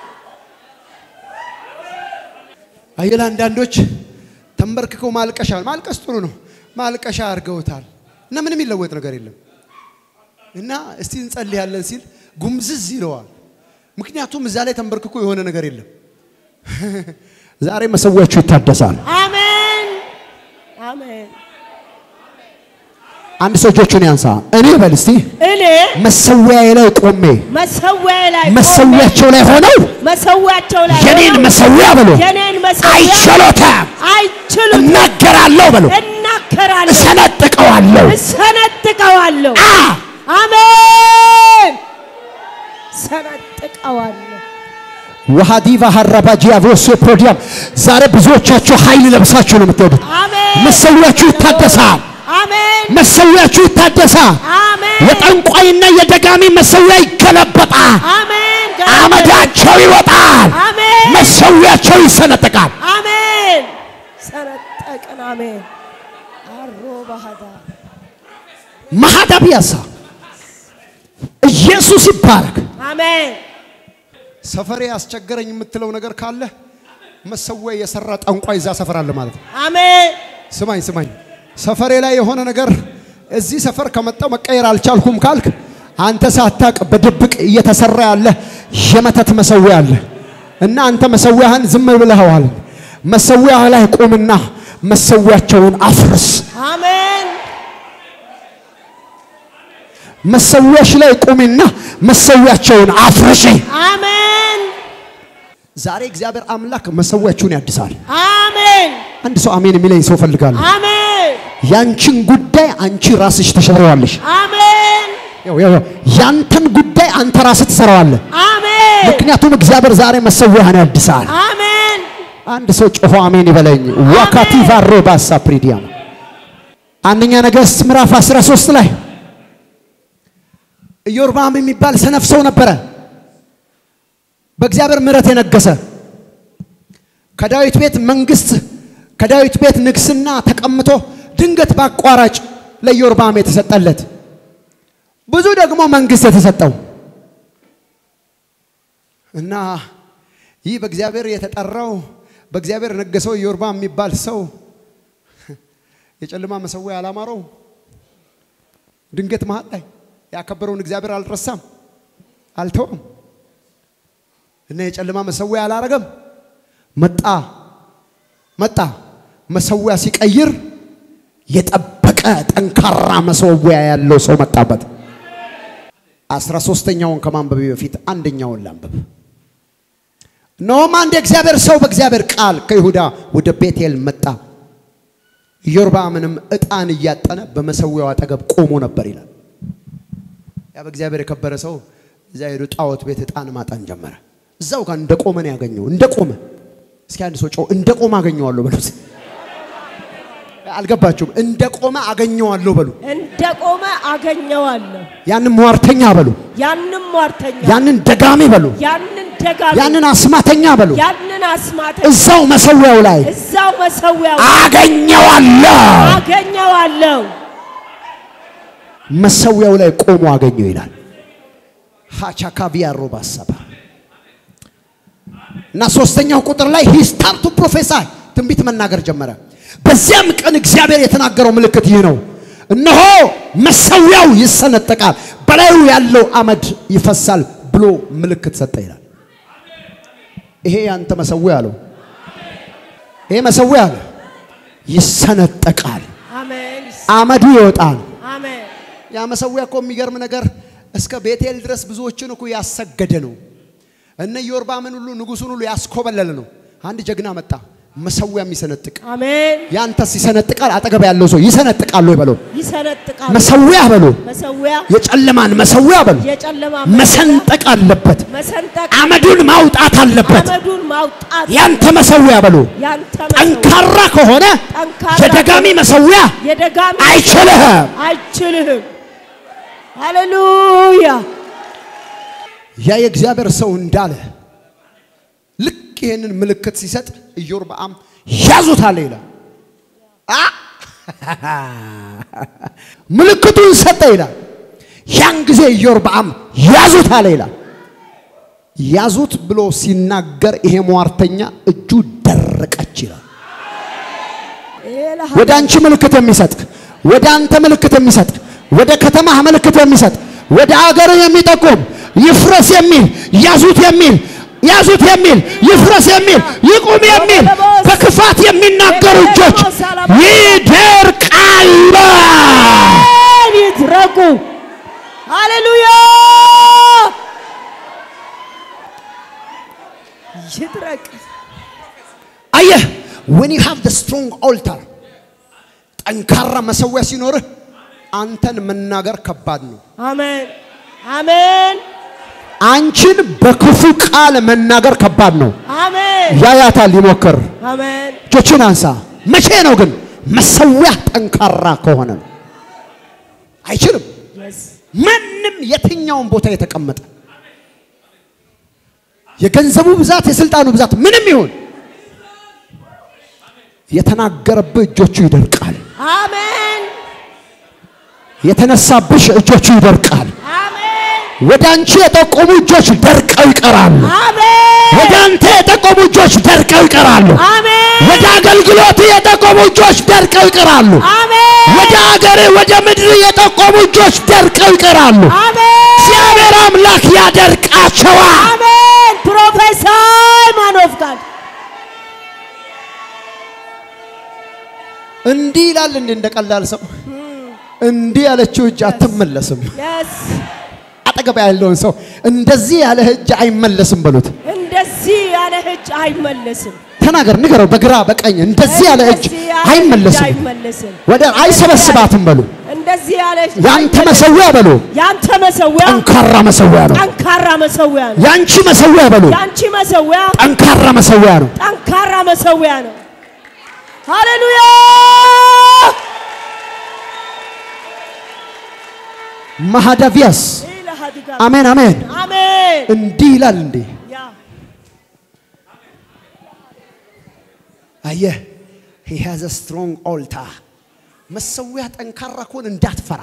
[SPEAKER 1] አየላ አንዳንዶች ተንበርክከው ማልቀሻ ማልቀስ ጥሩ ነው። ማልቀሻ አድርገውታል እና ምንም ይለወጥ ነገር የለም። እና እስቲ እንጸልያለን ሲል ጉምዝዝ ይለዋል። ምክንያቱም እዛ ላይ ተንበርክኮ የሆነ ነገር የለም። ዛሬ መሰዊያችሁ ይታደሳል።
[SPEAKER 2] አሜን አሜን
[SPEAKER 1] አንድ ሰው እጆቹን ያንሳ። እኔ በል እስቲ
[SPEAKER 2] እኔ
[SPEAKER 1] መሰዊያዬ ላይ ቆሜ
[SPEAKER 2] መሰዊያ ላይ
[SPEAKER 1] መሰዊያቸው ላይ ሆነው
[SPEAKER 2] መሰዊያቸው ላይ
[SPEAKER 1] የኔን
[SPEAKER 2] ሆነው
[SPEAKER 1] መሰዊያ በሎ
[SPEAKER 2] የኔን መሰዊያ
[SPEAKER 1] አይችሎታም።
[SPEAKER 2] አይችሉም
[SPEAKER 1] እናገራለሁ በሎ
[SPEAKER 2] እናከራለሁ
[SPEAKER 1] እሰነጥቀዋለሁ።
[SPEAKER 2] እሰነጥቀዋለሁ
[SPEAKER 1] አ
[SPEAKER 2] አሜን ሰነጥቀዋለሁ
[SPEAKER 1] ወሃዲቫ ሀራባጂያ ቮሶ ፕሮዲያም ዛሬ ብዙዎቻችሁ ኃይል ለብሳችሁ ነው የምትሄዱት።
[SPEAKER 2] አሜን
[SPEAKER 1] መሰዊያችሁ ይታደሳል።
[SPEAKER 2] አሜን
[SPEAKER 1] መሰዊያችሁ ይታደሳል።
[SPEAKER 2] አሜን
[SPEAKER 1] የጠንቋይና የደጋሚ መሰዊያ ይገለበጣል።
[SPEAKER 2] አሜን
[SPEAKER 1] አመዳቸው ይወጣል።
[SPEAKER 2] አሜን
[SPEAKER 1] መሰዊያቸው ይሰነጠቃል።
[SPEAKER 2] አሜን ሰነጠቅን አሜን አሮ ባህዳ
[SPEAKER 1] ማሃዳቢያሳ ኢየሱስ ይባረክ።
[SPEAKER 2] አሜን
[SPEAKER 1] ሰፈሬ ያስቸገረኝ የምትለው ነገር ካለ መሰዊያ የሰራ ጠንቋይ እዛ ሰፈር አለ ማለት ነው።
[SPEAKER 2] አሜን
[SPEAKER 1] ስማኝ ስማኝ፣ ሰፈሬ ላይ የሆነ ነገር እዚህ ሰፈር ከመጣው መቀየር አልቻልኩም ካልክ አንተ ሳታቅ በድብቅ እየተሰራ ያለ የመተት መሰዊያ አለ እና አንተ መሰዊያህን ዝም ብለኸዋል። መሰዊያህ ላይ ቁምና መሰዊያቸውን አፍርስ።
[SPEAKER 2] አሜን
[SPEAKER 1] መሰዊያሽ ላይ ቁሚና መሰዊያቸውን አፍርሺ።
[SPEAKER 2] አሜን
[SPEAKER 1] ዛሬ እግዚአብሔር አምላክ መሰዊያችሁን ያድሳል።
[SPEAKER 2] አሜን
[SPEAKER 1] አንድ ሰው አሜን የሚለኝ ሰው ፈልጋለሁ።
[SPEAKER 2] አሜን
[SPEAKER 1] ያንቺን ጉዳይ አንቺ ራስሽ ተሸረዋለሽ።
[SPEAKER 2] አሜን
[SPEAKER 1] ያው ያው ያው ያንተን ጉዳይ አንተ ራስህ ትሰራዋለህ።
[SPEAKER 2] አሜን
[SPEAKER 1] ምክንያቱም እግዚአብሔር ዛሬ መሰዊያህን ያድሳል።
[SPEAKER 2] አሜን
[SPEAKER 1] አንድ ሰው ጮሆ አሜን ይበለኝ። ዋካቲ ቫሮ ባሳ ፕሪዲያም አንደኛ ነገሥት ምዕራፍ 13 ላይ ኢዮርብዓም የሚባል ሰነፍ ሰው ነበረ። በእግዚአብሔር ምሕረት የነገሰ ከዳዊት ቤት መንግስት ከዳዊት ቤት ንግስና ተቀምጦ ድንገት በአቋራጭ ለኢዮርብዓም የተሰጠለት ብዙ ደግሞ መንግስት የተሰጠው እና ይህ በእግዚአብሔር የተጠራው በእግዚአብሔር የነገሰው ኢዮርብዓም የሚባል ሰው የጨለማ መሰዊያ አላማረው። ድንገት መሀል ላይ ያከበረውን እግዚአብሔር አልረሳም፣ አልተወም እና የጨለማ መሰዊያ አላረገም። መጣ መጣ መሰዊያ ሲቀይር የጠበቀ ጠንካራ መሰዊያ ያለው ሰው መጣበት። አስራ ሶስተኛውን ከማንበቤ በፊት አንደኛውን ላንብብ። እነሆም አንድ የእግዚአብሔር ሰው በእግዚአብሔር ቃል ከይሁዳ ወደ ቤቴል መጣ። ኢዮርብዓምንም ዕጣን እያጠነ በመሰዊያው አጠገብ ቆሞ ነበር ይላል። ያ በእግዚአብሔር የከበረ ሰው እዛ ሄዶ ጣዖት ቤት ዕጣን ማጠን ጀመረ። እዛው ጋር እንደ ቆመ ነው ያገኘው። እንደ ቆመ እስኪ አንድ ሰው ጮህ እንደ ቆመ አገኘዋለሁ በሉ። እስኪ። አልገባችሁም? እንደ ቆመ አገኘዋለሁ በሉ።
[SPEAKER 2] እንደ ቆመ አገኘዋለሁ።
[SPEAKER 1] ያንን ሟርተኛ በሉ።
[SPEAKER 2] ያንን ሟርተኛ፣
[SPEAKER 1] ያንን ደጋሚ በሉ።
[SPEAKER 2] ያንን ደጋሚ፣
[SPEAKER 1] ያንን አስማተኛ በሉ።
[SPEAKER 2] ያንን አስማተ
[SPEAKER 1] እዛው መሰዊያው ላይ
[SPEAKER 2] እዛው መሰዊያው
[SPEAKER 1] አገኘዋለሁ።
[SPEAKER 2] አገኘዋለሁ።
[SPEAKER 1] መሰዊያው ላይ ቆሞ አገኘው ይላል። ሃቻካቪያ ሮባሰባ እና ሶስተኛው ቁጥር ላይ ሂ ስታርት ቱ ፕሮፌሳይ ትንቢት መናገር ጀመረ። በዚያም ቀን እግዚአብሔር የተናገረው ምልክት ይህ ነው። እነሆ መሰዊያው ይሰነጠቃል፣ በላዩ ያለው አመድ ይፈሳል፣ ብሎ ምልክት ሰጠ ይላል። ይሄ ያንተ መሰዊያ አለው። ይሄ መሰዊያ አለ ይሰነጠቃል፣
[SPEAKER 2] አሜን
[SPEAKER 1] አመዱ ይወጣል።
[SPEAKER 2] አሜን
[SPEAKER 1] ያ መሰዊያ እኮ የሚገርም ነገር እስከ ቤቴል ድረስ ብዙዎችን እኮ ያሰገደ ነው። እነ ኢዮርባምን ሁሉ ንጉሱን ሁሉ ያስኮበለለ ነው። አንድ ጀግና መጣ፣ መሰዊያ የሚሰነጥቅ
[SPEAKER 2] አሜን
[SPEAKER 1] ያንተስ ይሰነጥቃል። አጠገብ ያለው ሰው ይሰነጥቃል ወይ በሎ
[SPEAKER 2] ይሰነጥቃል
[SPEAKER 1] መሰዊያ በሎ
[SPEAKER 2] መሰዊያ
[SPEAKER 1] የጨለማን መሰዊያ በሎ
[SPEAKER 2] የጨለማ
[SPEAKER 1] መሰንጠቅ አለበት።
[SPEAKER 2] መሰንጠቅ
[SPEAKER 1] አመዱን ማውጣት አለበት።
[SPEAKER 2] አመዱን ማውጣት
[SPEAKER 1] ያንተ መሰዊያ በሎ
[SPEAKER 2] ያንተ መሰዊያ
[SPEAKER 1] ጠንካራ ከሆነ
[SPEAKER 2] ጠንካራ
[SPEAKER 1] የደጋሚ መሰዊያ
[SPEAKER 2] የደጋሚ
[SPEAKER 1] አይችልህም።
[SPEAKER 2] አይችልህም ሃሌሉያ
[SPEAKER 1] ያ የእግዚአብሔር ሰው እንዳለ ልክ ይህንን ምልክት ሲሰጥ ኢዮርብዓም ያዙት አለ ይላል። አ ምልክቱን ሰጠ ይላል። ያን ጊዜ ኢዮርብዓም ያዙት አለ ይላል። ያዙት ብሎ ሲናገር ይሄ ሟርተኛ እጁ ደረቀች ይላል።
[SPEAKER 2] ኤላ-
[SPEAKER 1] ወደ አንቺ ምልክት የሚሰጥ ወደ አንተ ምልክት የሚሰጥ ወደ ከተማህ ምልክት የሚሰጥ ወደ አገር የሚጠቁም ይፍረስ የሚል ያዙት የሚል ያዙት የሚል ይፍረስ የሚል ይቁም የሚል በክፋት የሚናገሩ እጆች ይደርቃሉ።
[SPEAKER 2] አሜን ይድረቁ ሃሌሉያ ይድረቅ
[SPEAKER 1] አየህ when you have the strong altar ጠንካራ መሰዊያ ሲኖርህ አንተን መናገር ከባድ ነው።
[SPEAKER 2] አሜን አሜን
[SPEAKER 1] አንቺን በክፉ ቃል መናገር ከባድ ነው።
[SPEAKER 2] አሜን
[SPEAKER 1] ያያታል ይሞክር
[SPEAKER 2] አሜን
[SPEAKER 1] እጆችን አንሳ። መቼ ነው ግን መሰዊያ ጠንካራ ከሆነ ነው። አይችልም።
[SPEAKER 2] yes
[SPEAKER 1] ማንም የትኛውን ቦታ የተቀመጠ የገንዘቡ ብዛት የስልጣኑ ብዛት ምንም ይሁን የተናገረብህ እጆቹ ይደርቃል።
[SPEAKER 2] አሜን
[SPEAKER 1] የተነሳብሽ እጆቹ ይደርቃል።
[SPEAKER 2] አሜን
[SPEAKER 1] ወደ አንቺ የጠቆሙ እጆች ደርቀው ይቀራሉ።
[SPEAKER 2] አሜን
[SPEAKER 1] ወደ አንተ የጠቆሙ እጆች ደርቀው ይቀራሉ።
[SPEAKER 2] አሜን
[SPEAKER 1] ወደ አገልግሎት የጠቆሙ እጆች ደርቀው ይቀራሉ።
[SPEAKER 2] አሜን
[SPEAKER 1] ወደ አገር ወደ ምድር የጠቆሙ እጆች ደርቀው ይቀራሉ።
[SPEAKER 2] አሜን
[SPEAKER 1] እግዚአብሔር አምላክ ያደርቃቸዋል።
[SPEAKER 2] አሜን ፕሮፌሰር ማን ኦፍ ጋድ
[SPEAKER 1] እንዲህ ይላል እንዴ እንደ ቀላል ሰው እንዲህ ያለችው እጅ አትመለስም።
[SPEAKER 2] yes
[SPEAKER 1] አጠገብ ያለውን ሰው እንደዚህ ያለ እጅ አይመለስም በሉት።
[SPEAKER 2] እንደዚህ ያለ እጅ አይመለስም
[SPEAKER 1] ተናገር፣ ንገረው በግራ በቀኝ እንደዚህ ያለ እጅ
[SPEAKER 2] እንደዚህ ያለ እጅ
[SPEAKER 1] አይመለስም፣
[SPEAKER 2] አይመለስም
[SPEAKER 1] ወደ አይሰበስባትም በሉ።
[SPEAKER 2] እንደዚህ ያለ እጅ
[SPEAKER 1] ያንተ
[SPEAKER 2] አይመለስም።
[SPEAKER 1] መሰዊያ በሉ
[SPEAKER 2] ያንተ መሰዊያ
[SPEAKER 1] ጠንካራ መሰዊያ ነው።
[SPEAKER 2] ጠንካራ መሰዊያ ነው
[SPEAKER 1] ያንቺ መሰዊያ በሉ
[SPEAKER 2] ያንቺ መሰዊያ
[SPEAKER 1] ጠንካራ መሰዊያ ነው።
[SPEAKER 2] ጠንካራ መሰዊያ ነው ሃሌሉያ
[SPEAKER 1] ማሃዳቪያስ
[SPEAKER 2] ኢላሃዲጋ
[SPEAKER 1] አሜን አሜን።
[SPEAKER 2] አሜን
[SPEAKER 1] እንዲህ ይላል እንዴ
[SPEAKER 2] ያ
[SPEAKER 1] አየህ he has a strong altar መሰዊያ ጠንካራ ከሆነ እንዳትፈራ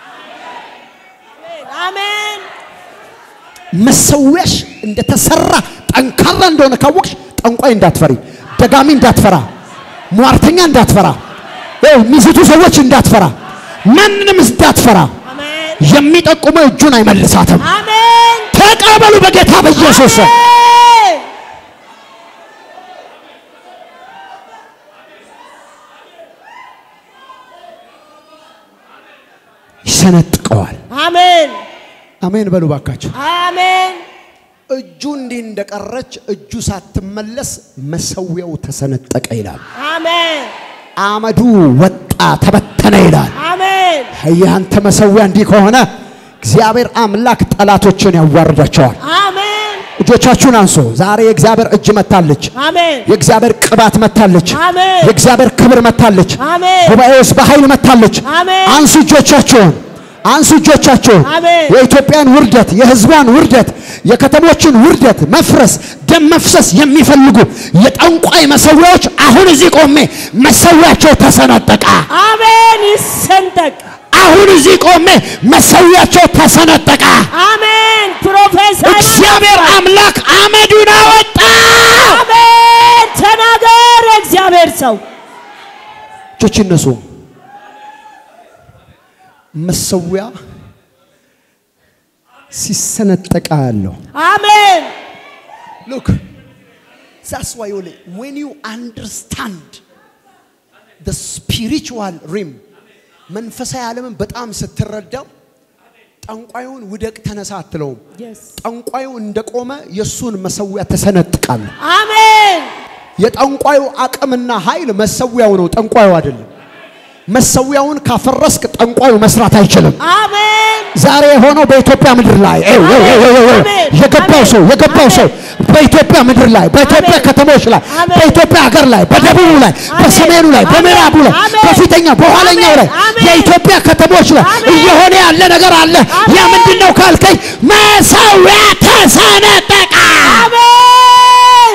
[SPEAKER 2] አሜን
[SPEAKER 1] መሰዊያሽ እንደተሰራ ጠንካራ እንደሆነ ካወቅሽ ጠንቋይ እንዳትፈሪ፣ ደጋሚ እንዳትፈራ፣ ሟርተኛ እንዳትፈራ፣ ይኸው የሚስቱ ሰዎች እንዳትፈራ፣ ማንንም እንዳትፈራ።
[SPEAKER 2] አሜን
[SPEAKER 1] የሚጠቁመው እጁን አይመልሳትም።
[SPEAKER 2] አሜን
[SPEAKER 1] ተቀበሉ በጌታ በኢየሱስ ስም።
[SPEAKER 2] አሜን
[SPEAKER 1] ይሰነጥቀዋል።
[SPEAKER 2] አሜን
[SPEAKER 1] አሜን በሉ ባካቸው።
[SPEAKER 2] አሜን
[SPEAKER 1] እጁ እንዲህ እንደቀረች እጁ ሳትመለስ መሰዊያው ተሰነጠቀ ይላል።
[SPEAKER 2] አሜን
[SPEAKER 1] አመዱ ወጣ ተበተነ ይላል።
[SPEAKER 2] አሜን
[SPEAKER 1] ያንተ መሰዊያ እንዲህ ከሆነ እግዚአብሔር አምላክ ጠላቶችን ያዋርዳቸዋል።
[SPEAKER 2] አሜን
[SPEAKER 1] እጆቻችሁን አንሶ ዛሬ የእግዚአብሔር እጅ መታለች።
[SPEAKER 2] አሜን
[SPEAKER 1] የእግዚአብሔር ቅባት መታለች።
[SPEAKER 2] አሜን
[SPEAKER 1] የእግዚአብሔር ክብር መታለች።
[SPEAKER 2] አሜን
[SPEAKER 1] ጉባኤ ውስጥ በኃይል መታለች።
[SPEAKER 2] አሜን
[SPEAKER 1] አንሱ እጆቻችሁን፣ አንሱ እጆቻችሁን።
[SPEAKER 2] አሜን
[SPEAKER 1] የኢትዮጵያን ውርደት፣ የሕዝቧን ውርደት፣ የከተሞችን ውርደት፣ መፍረስ፣ ደም መፍሰስ የሚፈልጉ የጠንቋይ መሰዊያዎች አሁን እዚህ ቆሜ መሰዊያቸው ተሰነጠቀ።
[SPEAKER 2] አሜን ይሰንጠቅ
[SPEAKER 1] አሁን እዚህ ቆሜ መሰዊያቸው ተሰነጠቀ።
[SPEAKER 2] አሜን ፕሮፌሰር
[SPEAKER 1] እግዚአብሔር አምላክ አመዱን አወጣ።
[SPEAKER 2] አሜን ተናገር የእግዚአብሔር ሰው
[SPEAKER 1] እጆች ይነሱ። መሰዊያ ሲሰነጠቃ ያለው
[SPEAKER 2] አሜን
[SPEAKER 1] Look, that's why only when you understand the spiritual realm, መንፈሳዊ ዓለምን በጣም ስትረዳው ጠንቋዩን ውደቅ ተነሳ አትለውም።
[SPEAKER 2] Yes.
[SPEAKER 1] ጠንቋዩ እንደቆመ የእሱን መሰዊያ ተሰነጥቃል።
[SPEAKER 2] አሜን
[SPEAKER 1] የጠንቋዩ አቅምና ኃይል መሰዊያው ነው፣ ጠንቋዩ አይደለም። መሰዊያውን ካፈረስክ ጠንቋዩ መስራት አይችልም።
[SPEAKER 2] አሜን
[SPEAKER 1] ዛሬ የሆነው በኢትዮጵያ ምድር ላይ ኤው ኤው ኤው ኤው ኤው
[SPEAKER 2] አሜን።
[SPEAKER 1] የገባው ሰው የገባው ሰው በኢትዮጵያ ምድር ላይ በኢትዮጵያ
[SPEAKER 2] አሜን።
[SPEAKER 1] ከተሞች ላይ
[SPEAKER 2] አሜን።
[SPEAKER 1] በኢትዮጵያ ሀገር ላይ በደቡቡ ላይ
[SPEAKER 2] አሜን።
[SPEAKER 1] በሰሜኑ ላይ
[SPEAKER 2] አሜን።
[SPEAKER 1] በምዕራቡ ላይ
[SPEAKER 2] አሜን።
[SPEAKER 1] በፊተኛው በኋለኛው ላይ
[SPEAKER 2] አሜን።
[SPEAKER 1] የኢትዮጵያ ከተሞች ላይ
[SPEAKER 2] አሜን።
[SPEAKER 1] እየሆነ ያለ ነገር አለ። ያ
[SPEAKER 2] አሜን።
[SPEAKER 1] ምንድን ነው ካልከኝ መሰዊያ ተሰነጠቀ።
[SPEAKER 2] አሜን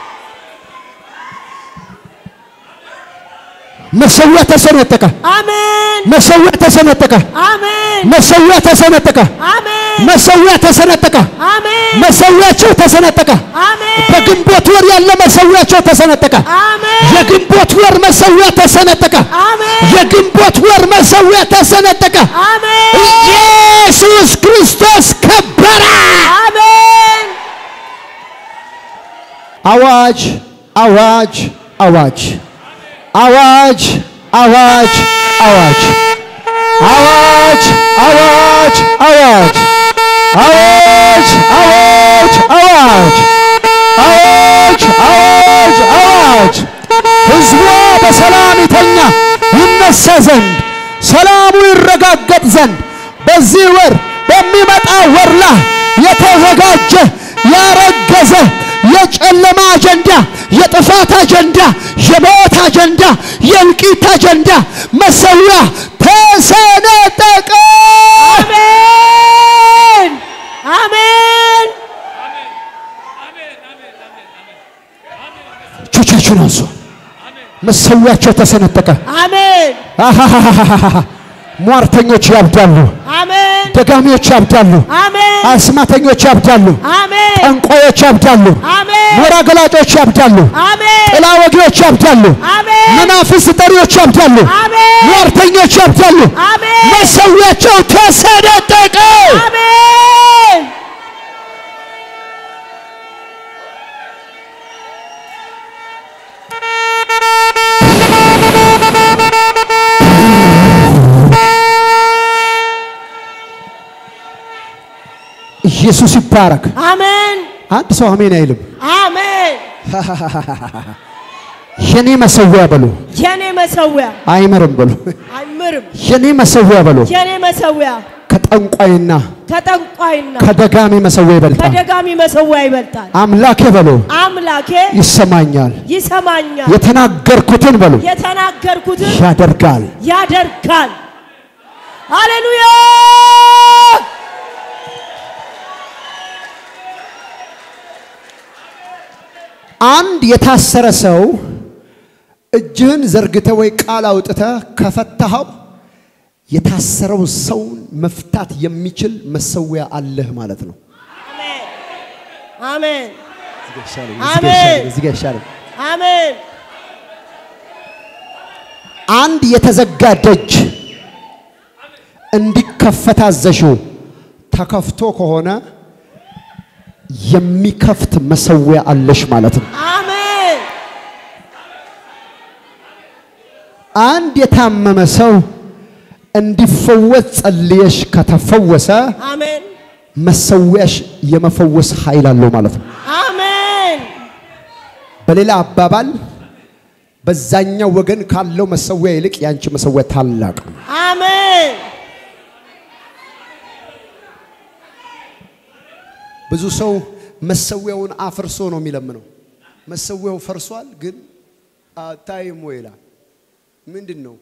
[SPEAKER 1] መሰዊያ ተሰነጠቀ።
[SPEAKER 2] አሜን
[SPEAKER 1] መሰዊያ ተሰነጠቀ።
[SPEAKER 2] አሜን
[SPEAKER 1] መሰዊያ ተሰነጠቀ።
[SPEAKER 2] አሜን
[SPEAKER 1] መሰዊያ ተሰነጠቀ።
[SPEAKER 2] አሜን
[SPEAKER 1] መሰዊያቸው ተሰነጠቀ።
[SPEAKER 2] አሜን
[SPEAKER 1] በግንቦት ወር ያለ መሰዊያቸው ተሰነጠቀ።
[SPEAKER 2] አሜን
[SPEAKER 1] የግንቦት ወር መሰዊያ ተሰነጠቀ።
[SPEAKER 2] አሜን
[SPEAKER 1] የግንቦት ወር መሰዊያ ተሰነጠቀ።
[SPEAKER 2] አሜን
[SPEAKER 1] ኢየሱስ ክርስቶስ ከበረ።
[SPEAKER 2] አሜን
[SPEAKER 1] አዋጅ አዋጅ አዋጅ አዋጅ አዋጅ አዋጅ አዋጅ አዋጅ አዋጅ አዋጅ አዋጅ አዋጅ አዋጅ አዋጅ አዋጅ ሕዝቧ በሰላም ይተኛ ይነሳ ዘንድ ሰላሙ ይረጋገጥ ዘንድ በዚህ ወር በሚመጣ ወር ላይ የተዘጋጀ ያረገዘ የጨለማ አጀንዳ፣ የጥፋት አጀንዳ፣ የሞት አጀንዳ፣ የእልቂት አጀንዳ መሰዊያ ተሰነጠቀ።
[SPEAKER 2] አሜን አሜን
[SPEAKER 1] እጆቻችሁን አንሱ። መሰዊያቸው ተሰነጠቀ።
[SPEAKER 2] አሜን
[SPEAKER 1] አሃሃሃሃሃ። ሟርተኞች ያብዳሉ፣
[SPEAKER 2] አሜን
[SPEAKER 1] ደጋሚዎች ያብዳሉ፣
[SPEAKER 2] አሜን
[SPEAKER 1] አስማተኞች ያብዳሉ፣
[SPEAKER 2] አሜን
[SPEAKER 1] ጠንቋዮች ያብዳሉ፣
[SPEAKER 2] አሜን
[SPEAKER 1] ሞራ ገላጮች ያብዳሉ፣
[SPEAKER 2] አሜን
[SPEAKER 1] ጥላ ወጊዎች ያብዳሉ፣
[SPEAKER 2] አሜን
[SPEAKER 1] መናፍስት ጠሪዎች ያብዳሉ፣
[SPEAKER 2] አሜን
[SPEAKER 1] ሟርተኞች ያብዳሉ።
[SPEAKER 2] አሜን
[SPEAKER 1] መሰዊያቸው ተሰነጠቀ።
[SPEAKER 2] አሜን
[SPEAKER 1] ኢየሱስ ይባረክ።
[SPEAKER 2] አሜን
[SPEAKER 1] አንድ ሰው አሜን አይልም።
[SPEAKER 2] አሜን
[SPEAKER 1] የኔ መሰዊያ በሉ፣
[SPEAKER 2] የኔ መሰዊያ
[SPEAKER 1] አይምርም በሉ።
[SPEAKER 2] አይምርም
[SPEAKER 1] የኔ መሰዊያ በሉ
[SPEAKER 2] የኔ መሰዊያ
[SPEAKER 1] ከጠንቋይና
[SPEAKER 2] ከጠንቋይና
[SPEAKER 1] ከደጋሚ መሰዊያ ይበልጣል።
[SPEAKER 2] ከደጋሚ መሰዊያ ይበልጣል
[SPEAKER 1] አምላኬ በሉ
[SPEAKER 2] አምላኬ
[SPEAKER 1] ይሰማኛል።
[SPEAKER 2] ይሰማኛል
[SPEAKER 1] የተናገርኩትን በሉ
[SPEAKER 2] የተናገርኩትን
[SPEAKER 1] ያደርጋል።
[SPEAKER 2] ያደርጋል ሃሌሉያ
[SPEAKER 1] አንድ የታሰረ ሰው እጅህን ዘርግተ ወይ ቃል አውጥተ ከፈታኸው የታሰረው ሰውን መፍታት የሚችል መሰዊያ አለህ ማለት ነው።
[SPEAKER 2] አሜን
[SPEAKER 1] አሜን።
[SPEAKER 2] እዚህ ጋር ይሻላል። አሜን
[SPEAKER 1] አንድ የተዘጋ ደጅ እንዲከፈት አዘሽው። ተከፍቶ ከሆነ የሚከፍት መሰዊያ አለሽ ማለት ነው።
[SPEAKER 2] አሜን
[SPEAKER 1] አንድ የታመመ ሰው እንዲፈወስ ጸልየሽ ከተፈወሰ
[SPEAKER 2] አሜን
[SPEAKER 1] መሰዊያሽ የመፈወስ ኃይል አለው ማለት ነው።
[SPEAKER 2] አሜን
[SPEAKER 1] በሌላ አባባል በዛኛው ወገን ካለው መሰዊያ ይልቅ ያንቺ መሰዊያ ታላቅ ነው።
[SPEAKER 2] አሜን
[SPEAKER 1] ብዙ ሰው መሰዊያውን አፍርሶ ነው የሚለምነው። መሰዊያው ፈርሷል ግን አታይሞ ይላል። ምንድን ነው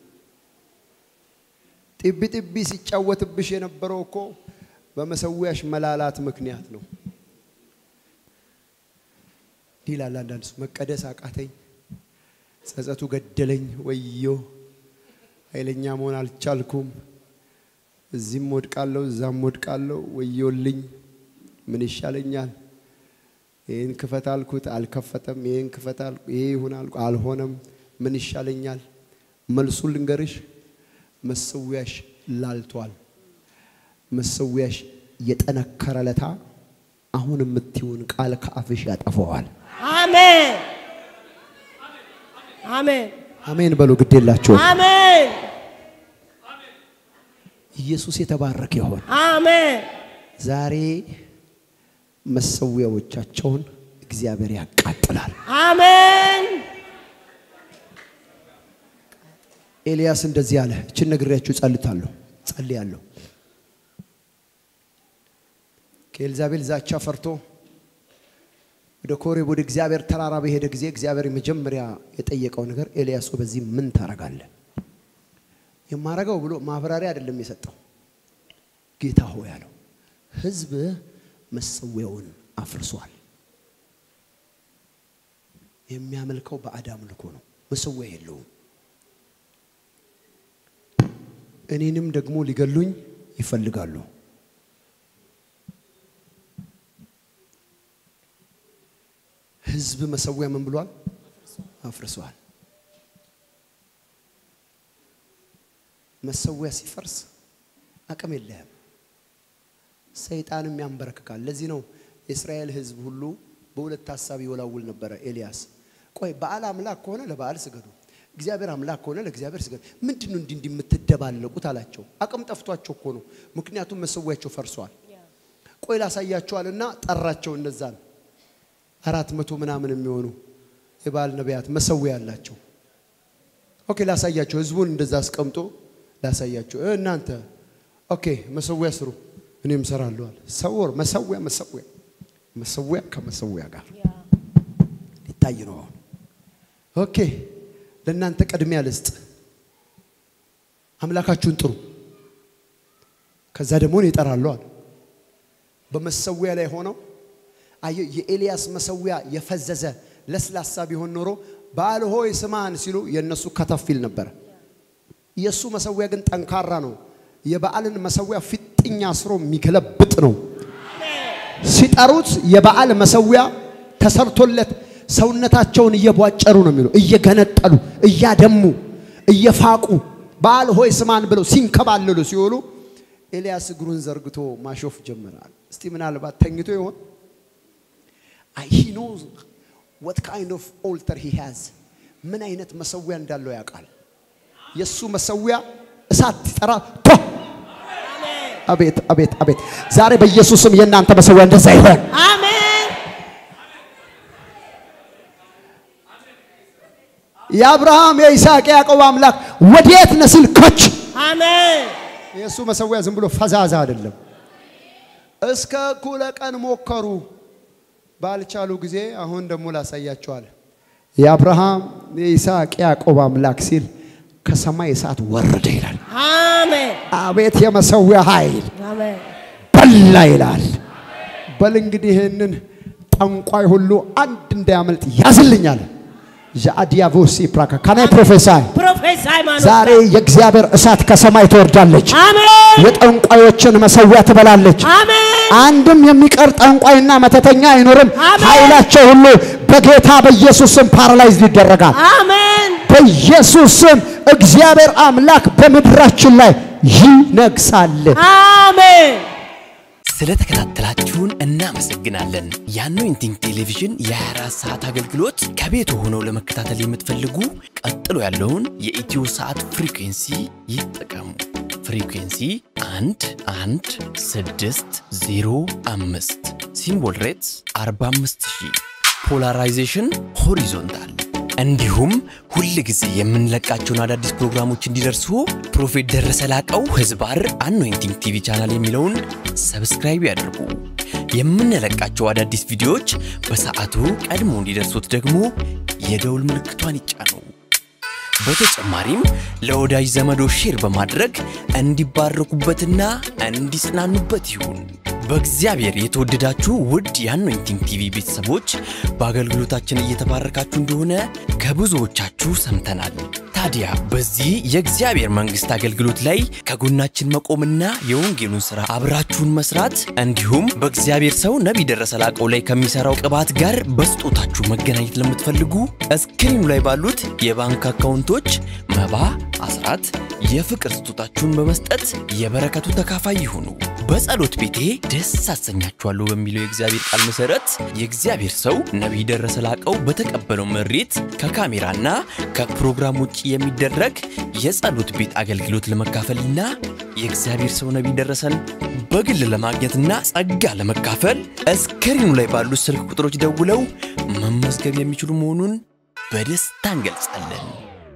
[SPEAKER 1] ጢቢ ጢቢ ሲጫወትብሽ የነበረው እኮ በመሰዊያሽ መላላት ምክንያት ነው ይላል። አንዳንድ ሰው መቀደስ አቃተኝ፣ ጸጸቱ ገደለኝ፣ ወዮ ኃይለኛ መሆን አልቻልኩም፣ እዚህም ወድቃለሁ፣ እዛም ወድቃለሁ፣ ወዮልኝ፣ ምን ይሻለኛል? ይህን ክፈት አልኩት አልከፈተም፣ ይህን ክፈት አልኩ ይሄ ይሁን አልኩ አልሆነም፣ ምን ይሻለኛል? መልሱን ልንገርሽ፣ መሰዊያሽ ላልቷል። መሰዊያሽ የጠነከረ ለታ አሁን የምትይውን ቃል ከአፍሽ ያጠፈዋል።
[SPEAKER 2] አሜን አሜን
[SPEAKER 1] አሜን በሉ። ግድ የላችሁም።
[SPEAKER 2] አሜን
[SPEAKER 1] ኢየሱስ የተባረከ ይሆን።
[SPEAKER 2] አሜን
[SPEAKER 1] ዛሬ መሰዊያዎቻቸውን እግዚአብሔር ያቃጥላል።
[SPEAKER 2] አሜን
[SPEAKER 1] ኤልያስ እንደዚህ አለ። እችን ነግሬያችሁ ጸልታለሁ ጸልያለሁ። ከኤልዛቤል ዛቻ ፈርቶ ወደ ኮሬብ ወደ እግዚአብሔር ተራራ በሄደ ጊዜ እግዚአብሔር የመጀመሪያ የጠየቀው ነገር ኤልያስ ሆይ በዚህ ምን ታረጋለህ? የማረገው ብሎ ማብራሪያ አይደለም የሰጠው። ጌታ ሆይ ያለው ሕዝብ መሰዊያውን አፍርሷል። የሚያመልከው ባዕድ አምልኮ ነው። መሰዊያ የለውም። እኔንም ደግሞ ሊገሉኝ ይፈልጋሉ። ሕዝብ መሰዊያ ምን ብሏል? አፍርሷል። መሰዊያ ሲፈርስ አቅም የለህም። ሰይጣንም ያንበረክካል። ለዚህ ነው የእስራኤል ሕዝብ ሁሉ በሁለት ሀሳብ ይወላውል ነበረ። ኤልያስ ቆይ በዓል አምላክ ከሆነ ለበዓል ስገዱ፣ እግዚአብሔር አምላክ ከሆነ ለእግዚአብሔር ስገዱ። ምንድን ነው እንዲህ እንዲህ የምትደባለቁት አላቸው። አቅም ጠፍቷቸው እኮ ነው። ምክንያቱም መሰዊያቸው ፈርሷል። ቆይ ላሳያቸዋልና ጠራቸው። እነዛን አራት መቶ ምናምን የሚሆኑ የበዓል ነቢያት መሰዊያ አላቸው። ኦኬ ላሳያቸው። ህዝቡን እንደዛ አስቀምጦ ላሳያቸው። እ እናንተ ኦኬ መሰዊያ ስሩ፣ እኔም እሰራለሁ አለ። ሰወር መሰዊያ መሰዊያ መሰዊያ ከመሰዊያ ጋር ሊታይ ነው። አሁን ኦኬ ለእናንተ ቅድሚያ ልስጥ፣ አምላካችሁን ጥሩ፣ ከዛ ደግሞ እኔ እጠራለሁ አለ። በመሰዊያ ላይ ሆነው አየህ፣ የኤልያስ መሰዊያ የፈዘዘ ለስላሳ ቢሆን ኖሮ በዓል ሆይ ስማን ሲሉ የእነሱ ከተፍ ይል ነበረ። የእሱ መሰዊያ ግን ጠንካራ ነው። የበዓልን መሰዊያ ፊጥኛ አስሮ የሚገለብጥ ነው። ሲጠሩት የበዓል መሰዊያ ተሰርቶለት ሰውነታቸውን እየቧጨሩ ነው የሚሉ እየገነጠሉ እያደሙ እየፋቁ በዓል ሆይ ስማን ብለው ሲንከባለሉ ሲውሉ ኤልያስ እግሩን ዘርግቶ ማሾፍ ጀመራል። እስቲ ምናልባት ተኝቶ ይሆን? ሂ ኖዝ ወት ካይንድ ኦፍ ኦልተር ሂ ሃዝ ምን አይነት መሰዊያ እንዳለው ያውቃል። የእሱ መሰዊያ እሳት ሲጠራ ቶ አቤት አቤት አቤት! ዛሬ በኢየሱስም የእናንተ መሰዊያ እንደዛ ይሆን።
[SPEAKER 2] አሜን
[SPEAKER 1] የአብርሃም የይስሐቅ የያዕቆብ አምላክ ወዴት ነህ ሲል ኮች
[SPEAKER 2] አሜን
[SPEAKER 1] የእሱ መሰዊያ ዝም ብሎ ፈዛዛ አይደለም። እስከ እኩለ ቀን ሞከሩ፣ ባልቻሉ ጊዜ አሁን ደግሞ ላሳያቸዋል። የአብርሃም የይስሐቅ የያዕቆብ አምላክ ሲል ከሰማይ እሳት ወረደ ይላል።
[SPEAKER 2] አሜን
[SPEAKER 1] አቤት የመሰዊያ ኃይል
[SPEAKER 2] አሜን
[SPEAKER 1] በላ ይላል። በል እንግዲህ ይህንን ጠንቋይ ሁሉ አንድ እንዳያመልጥ ያዝልኛል። ዣአዲያቮሲ ፕራካ ካናይ ፕሮፌሳይ
[SPEAKER 2] ፕሮፌሰር ሃይማኖት
[SPEAKER 1] ዛሬ የእግዚአብሔር እሳት ከሰማይ ትወርዳለች።
[SPEAKER 2] አሜን
[SPEAKER 1] የጠንቋዮችን መሰዊያ ትበላለች።
[SPEAKER 2] አሜን
[SPEAKER 1] አንድም የሚቀር ጠንቋይና መተተኛ አይኖርም።
[SPEAKER 2] አሜን።
[SPEAKER 1] ኃይላቸው ሁሉ በጌታ በኢየሱስ ስም ፓራላይዝ ይደረጋል።
[SPEAKER 2] አሜን
[SPEAKER 1] በኢየሱስ ስም እግዚአብሔር አምላክ በምድራችን ላይ ይነግሳል።
[SPEAKER 2] አሜን
[SPEAKER 3] ስለተከታተላችሁን እናመሰግናለን። የአኖይንቲንግ ቴሌቪዥን የ24 ሰዓት አገልግሎት ከቤቱ ሆነው ለመከታተል የምትፈልጉ ቀጥሎ ያለውን የኢትዮ ሰዓት ፍሪኩንሲ ይጠቀሙ። ፍሪኩንሲ 1 1 6 0 5 ሲምቦል ሬትስ 45000 ፖላራይዜሽን ሆሪዞንታል እንዲሁም ሁል ጊዜ የምንለቃቸውን አዳዲስ ፕሮግራሞች እንዲደርሱ ፕሮፌት ደረሰ ላቀው ህዝባር አኖይንቲንግ ቲቪ ቻናል የሚለውን ሰብስክራይብ ያድርጉ። የምንለቃቸው አዳዲስ ቪዲዮዎች በሰዓቱ ቀድሞ እንዲደርሱት ደግሞ የደውል ምልክቷን ይጫኑ። በተጨማሪም ለወዳጅ ዘመዶ ሼር በማድረግ እንዲባረኩበትና እንዲጽናኑበት ይሁን። በእግዚአብሔር የተወደዳችሁ ውድ የአኖይንቲንግ ቲቪ ቤተሰቦች በአገልግሎታችን እየተባረካችሁ እንደሆነ ከብዙዎቻችሁ ሰምተናል። ታዲያ በዚህ የእግዚአብሔር መንግሥት አገልግሎት ላይ ከጎናችን መቆምና የወንጌሉን ሥራ አብራችሁን መስራት እንዲሁም በእግዚአብሔር ሰው ነቢይ ደረሰ ላቀው ላይ ከሚሠራው ቅባት ጋር በስጦታችሁ መገናኘት ለምትፈልጉ እስክሪኑ ላይ ባሉት የባንክ አካውንቶች መባ፣ አስራት፣ የፍቅር ስጦታችሁን በመስጠት የበረከቱ ተካፋይ ይሁኑ። በጸሎት ቤቴ ደስ አሰኛችኋለሁ በሚለው የእግዚአብሔር ቃል መሰረት የእግዚአብሔር ሰው ነቢይ ደረሰ ላቀው በተቀበለው መሬት ከካሜራና ከፕሮግራም ውጭ የሚደረግ የጸሎት ቤት አገልግሎት ለመካፈልና የእግዚአብሔር ሰው ነቢይ ደረሰን በግል ለማግኘትና ጸጋ ለመካፈል እስክሪኑ ላይ ባሉት ስልክ ቁጥሮች ደውለው መመዝገብ የሚችሉ መሆኑን በደስታ እንገልጻለን።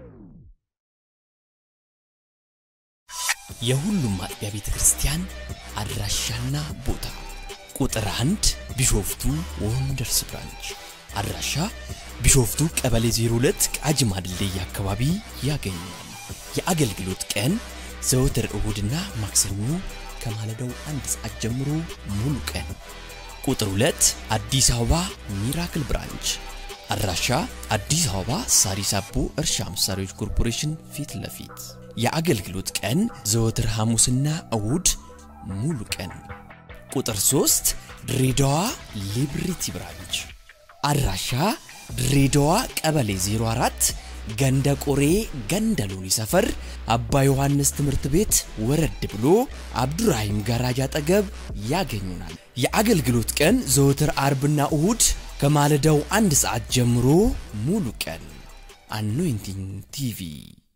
[SPEAKER 3] የሁሉም አጥቢያ ቤተ ክርስቲያን አድራሻና ቦታ ቁጥር አንድ ቢሾፍቱ ወንደርስ ብራንች አድራሻ ቢሾፍቱ ቀበሌ 02 ቃጂማ ድልድይ አካባቢ ያገኛል። የአገልግሎት ቀን ዘወትር እሁድና ማክሰኞ ከማለዳው አንድ ሰዓት ጀምሮ ሙሉ ቀን። ቁጥር 2 አዲስ አበባ ሚራክል ብራንች አድራሻ አዲስ አበባ ሳሪስ አቦ እርሻ መሳሪያዎች ኮርፖሬሽን ፊት ለፊት የአገልግሎት ቀን ዘወትር ሐሙስና እሁድ ሙሉ ቀን። ቁጥር 3 ድሬዳዋ ሊብሪቲ ብራንች አድራሻ ድሬዳዋ ቀበሌ 04 ገንደ ቆሬ ገንደ ሎኒ ሰፈር አባ ዮሐንስ ትምህርት ቤት ወረድ ብሎ አብዱራሂም ጋራጅ አጠገብ ያገኙናል። የአገልግሎት ቀን ዘወትር አርብና እሁድ ከማለዳው አንድ ሰዓት ጀምሮ ሙሉ ቀን። አኖይንቲንግ ቲቪ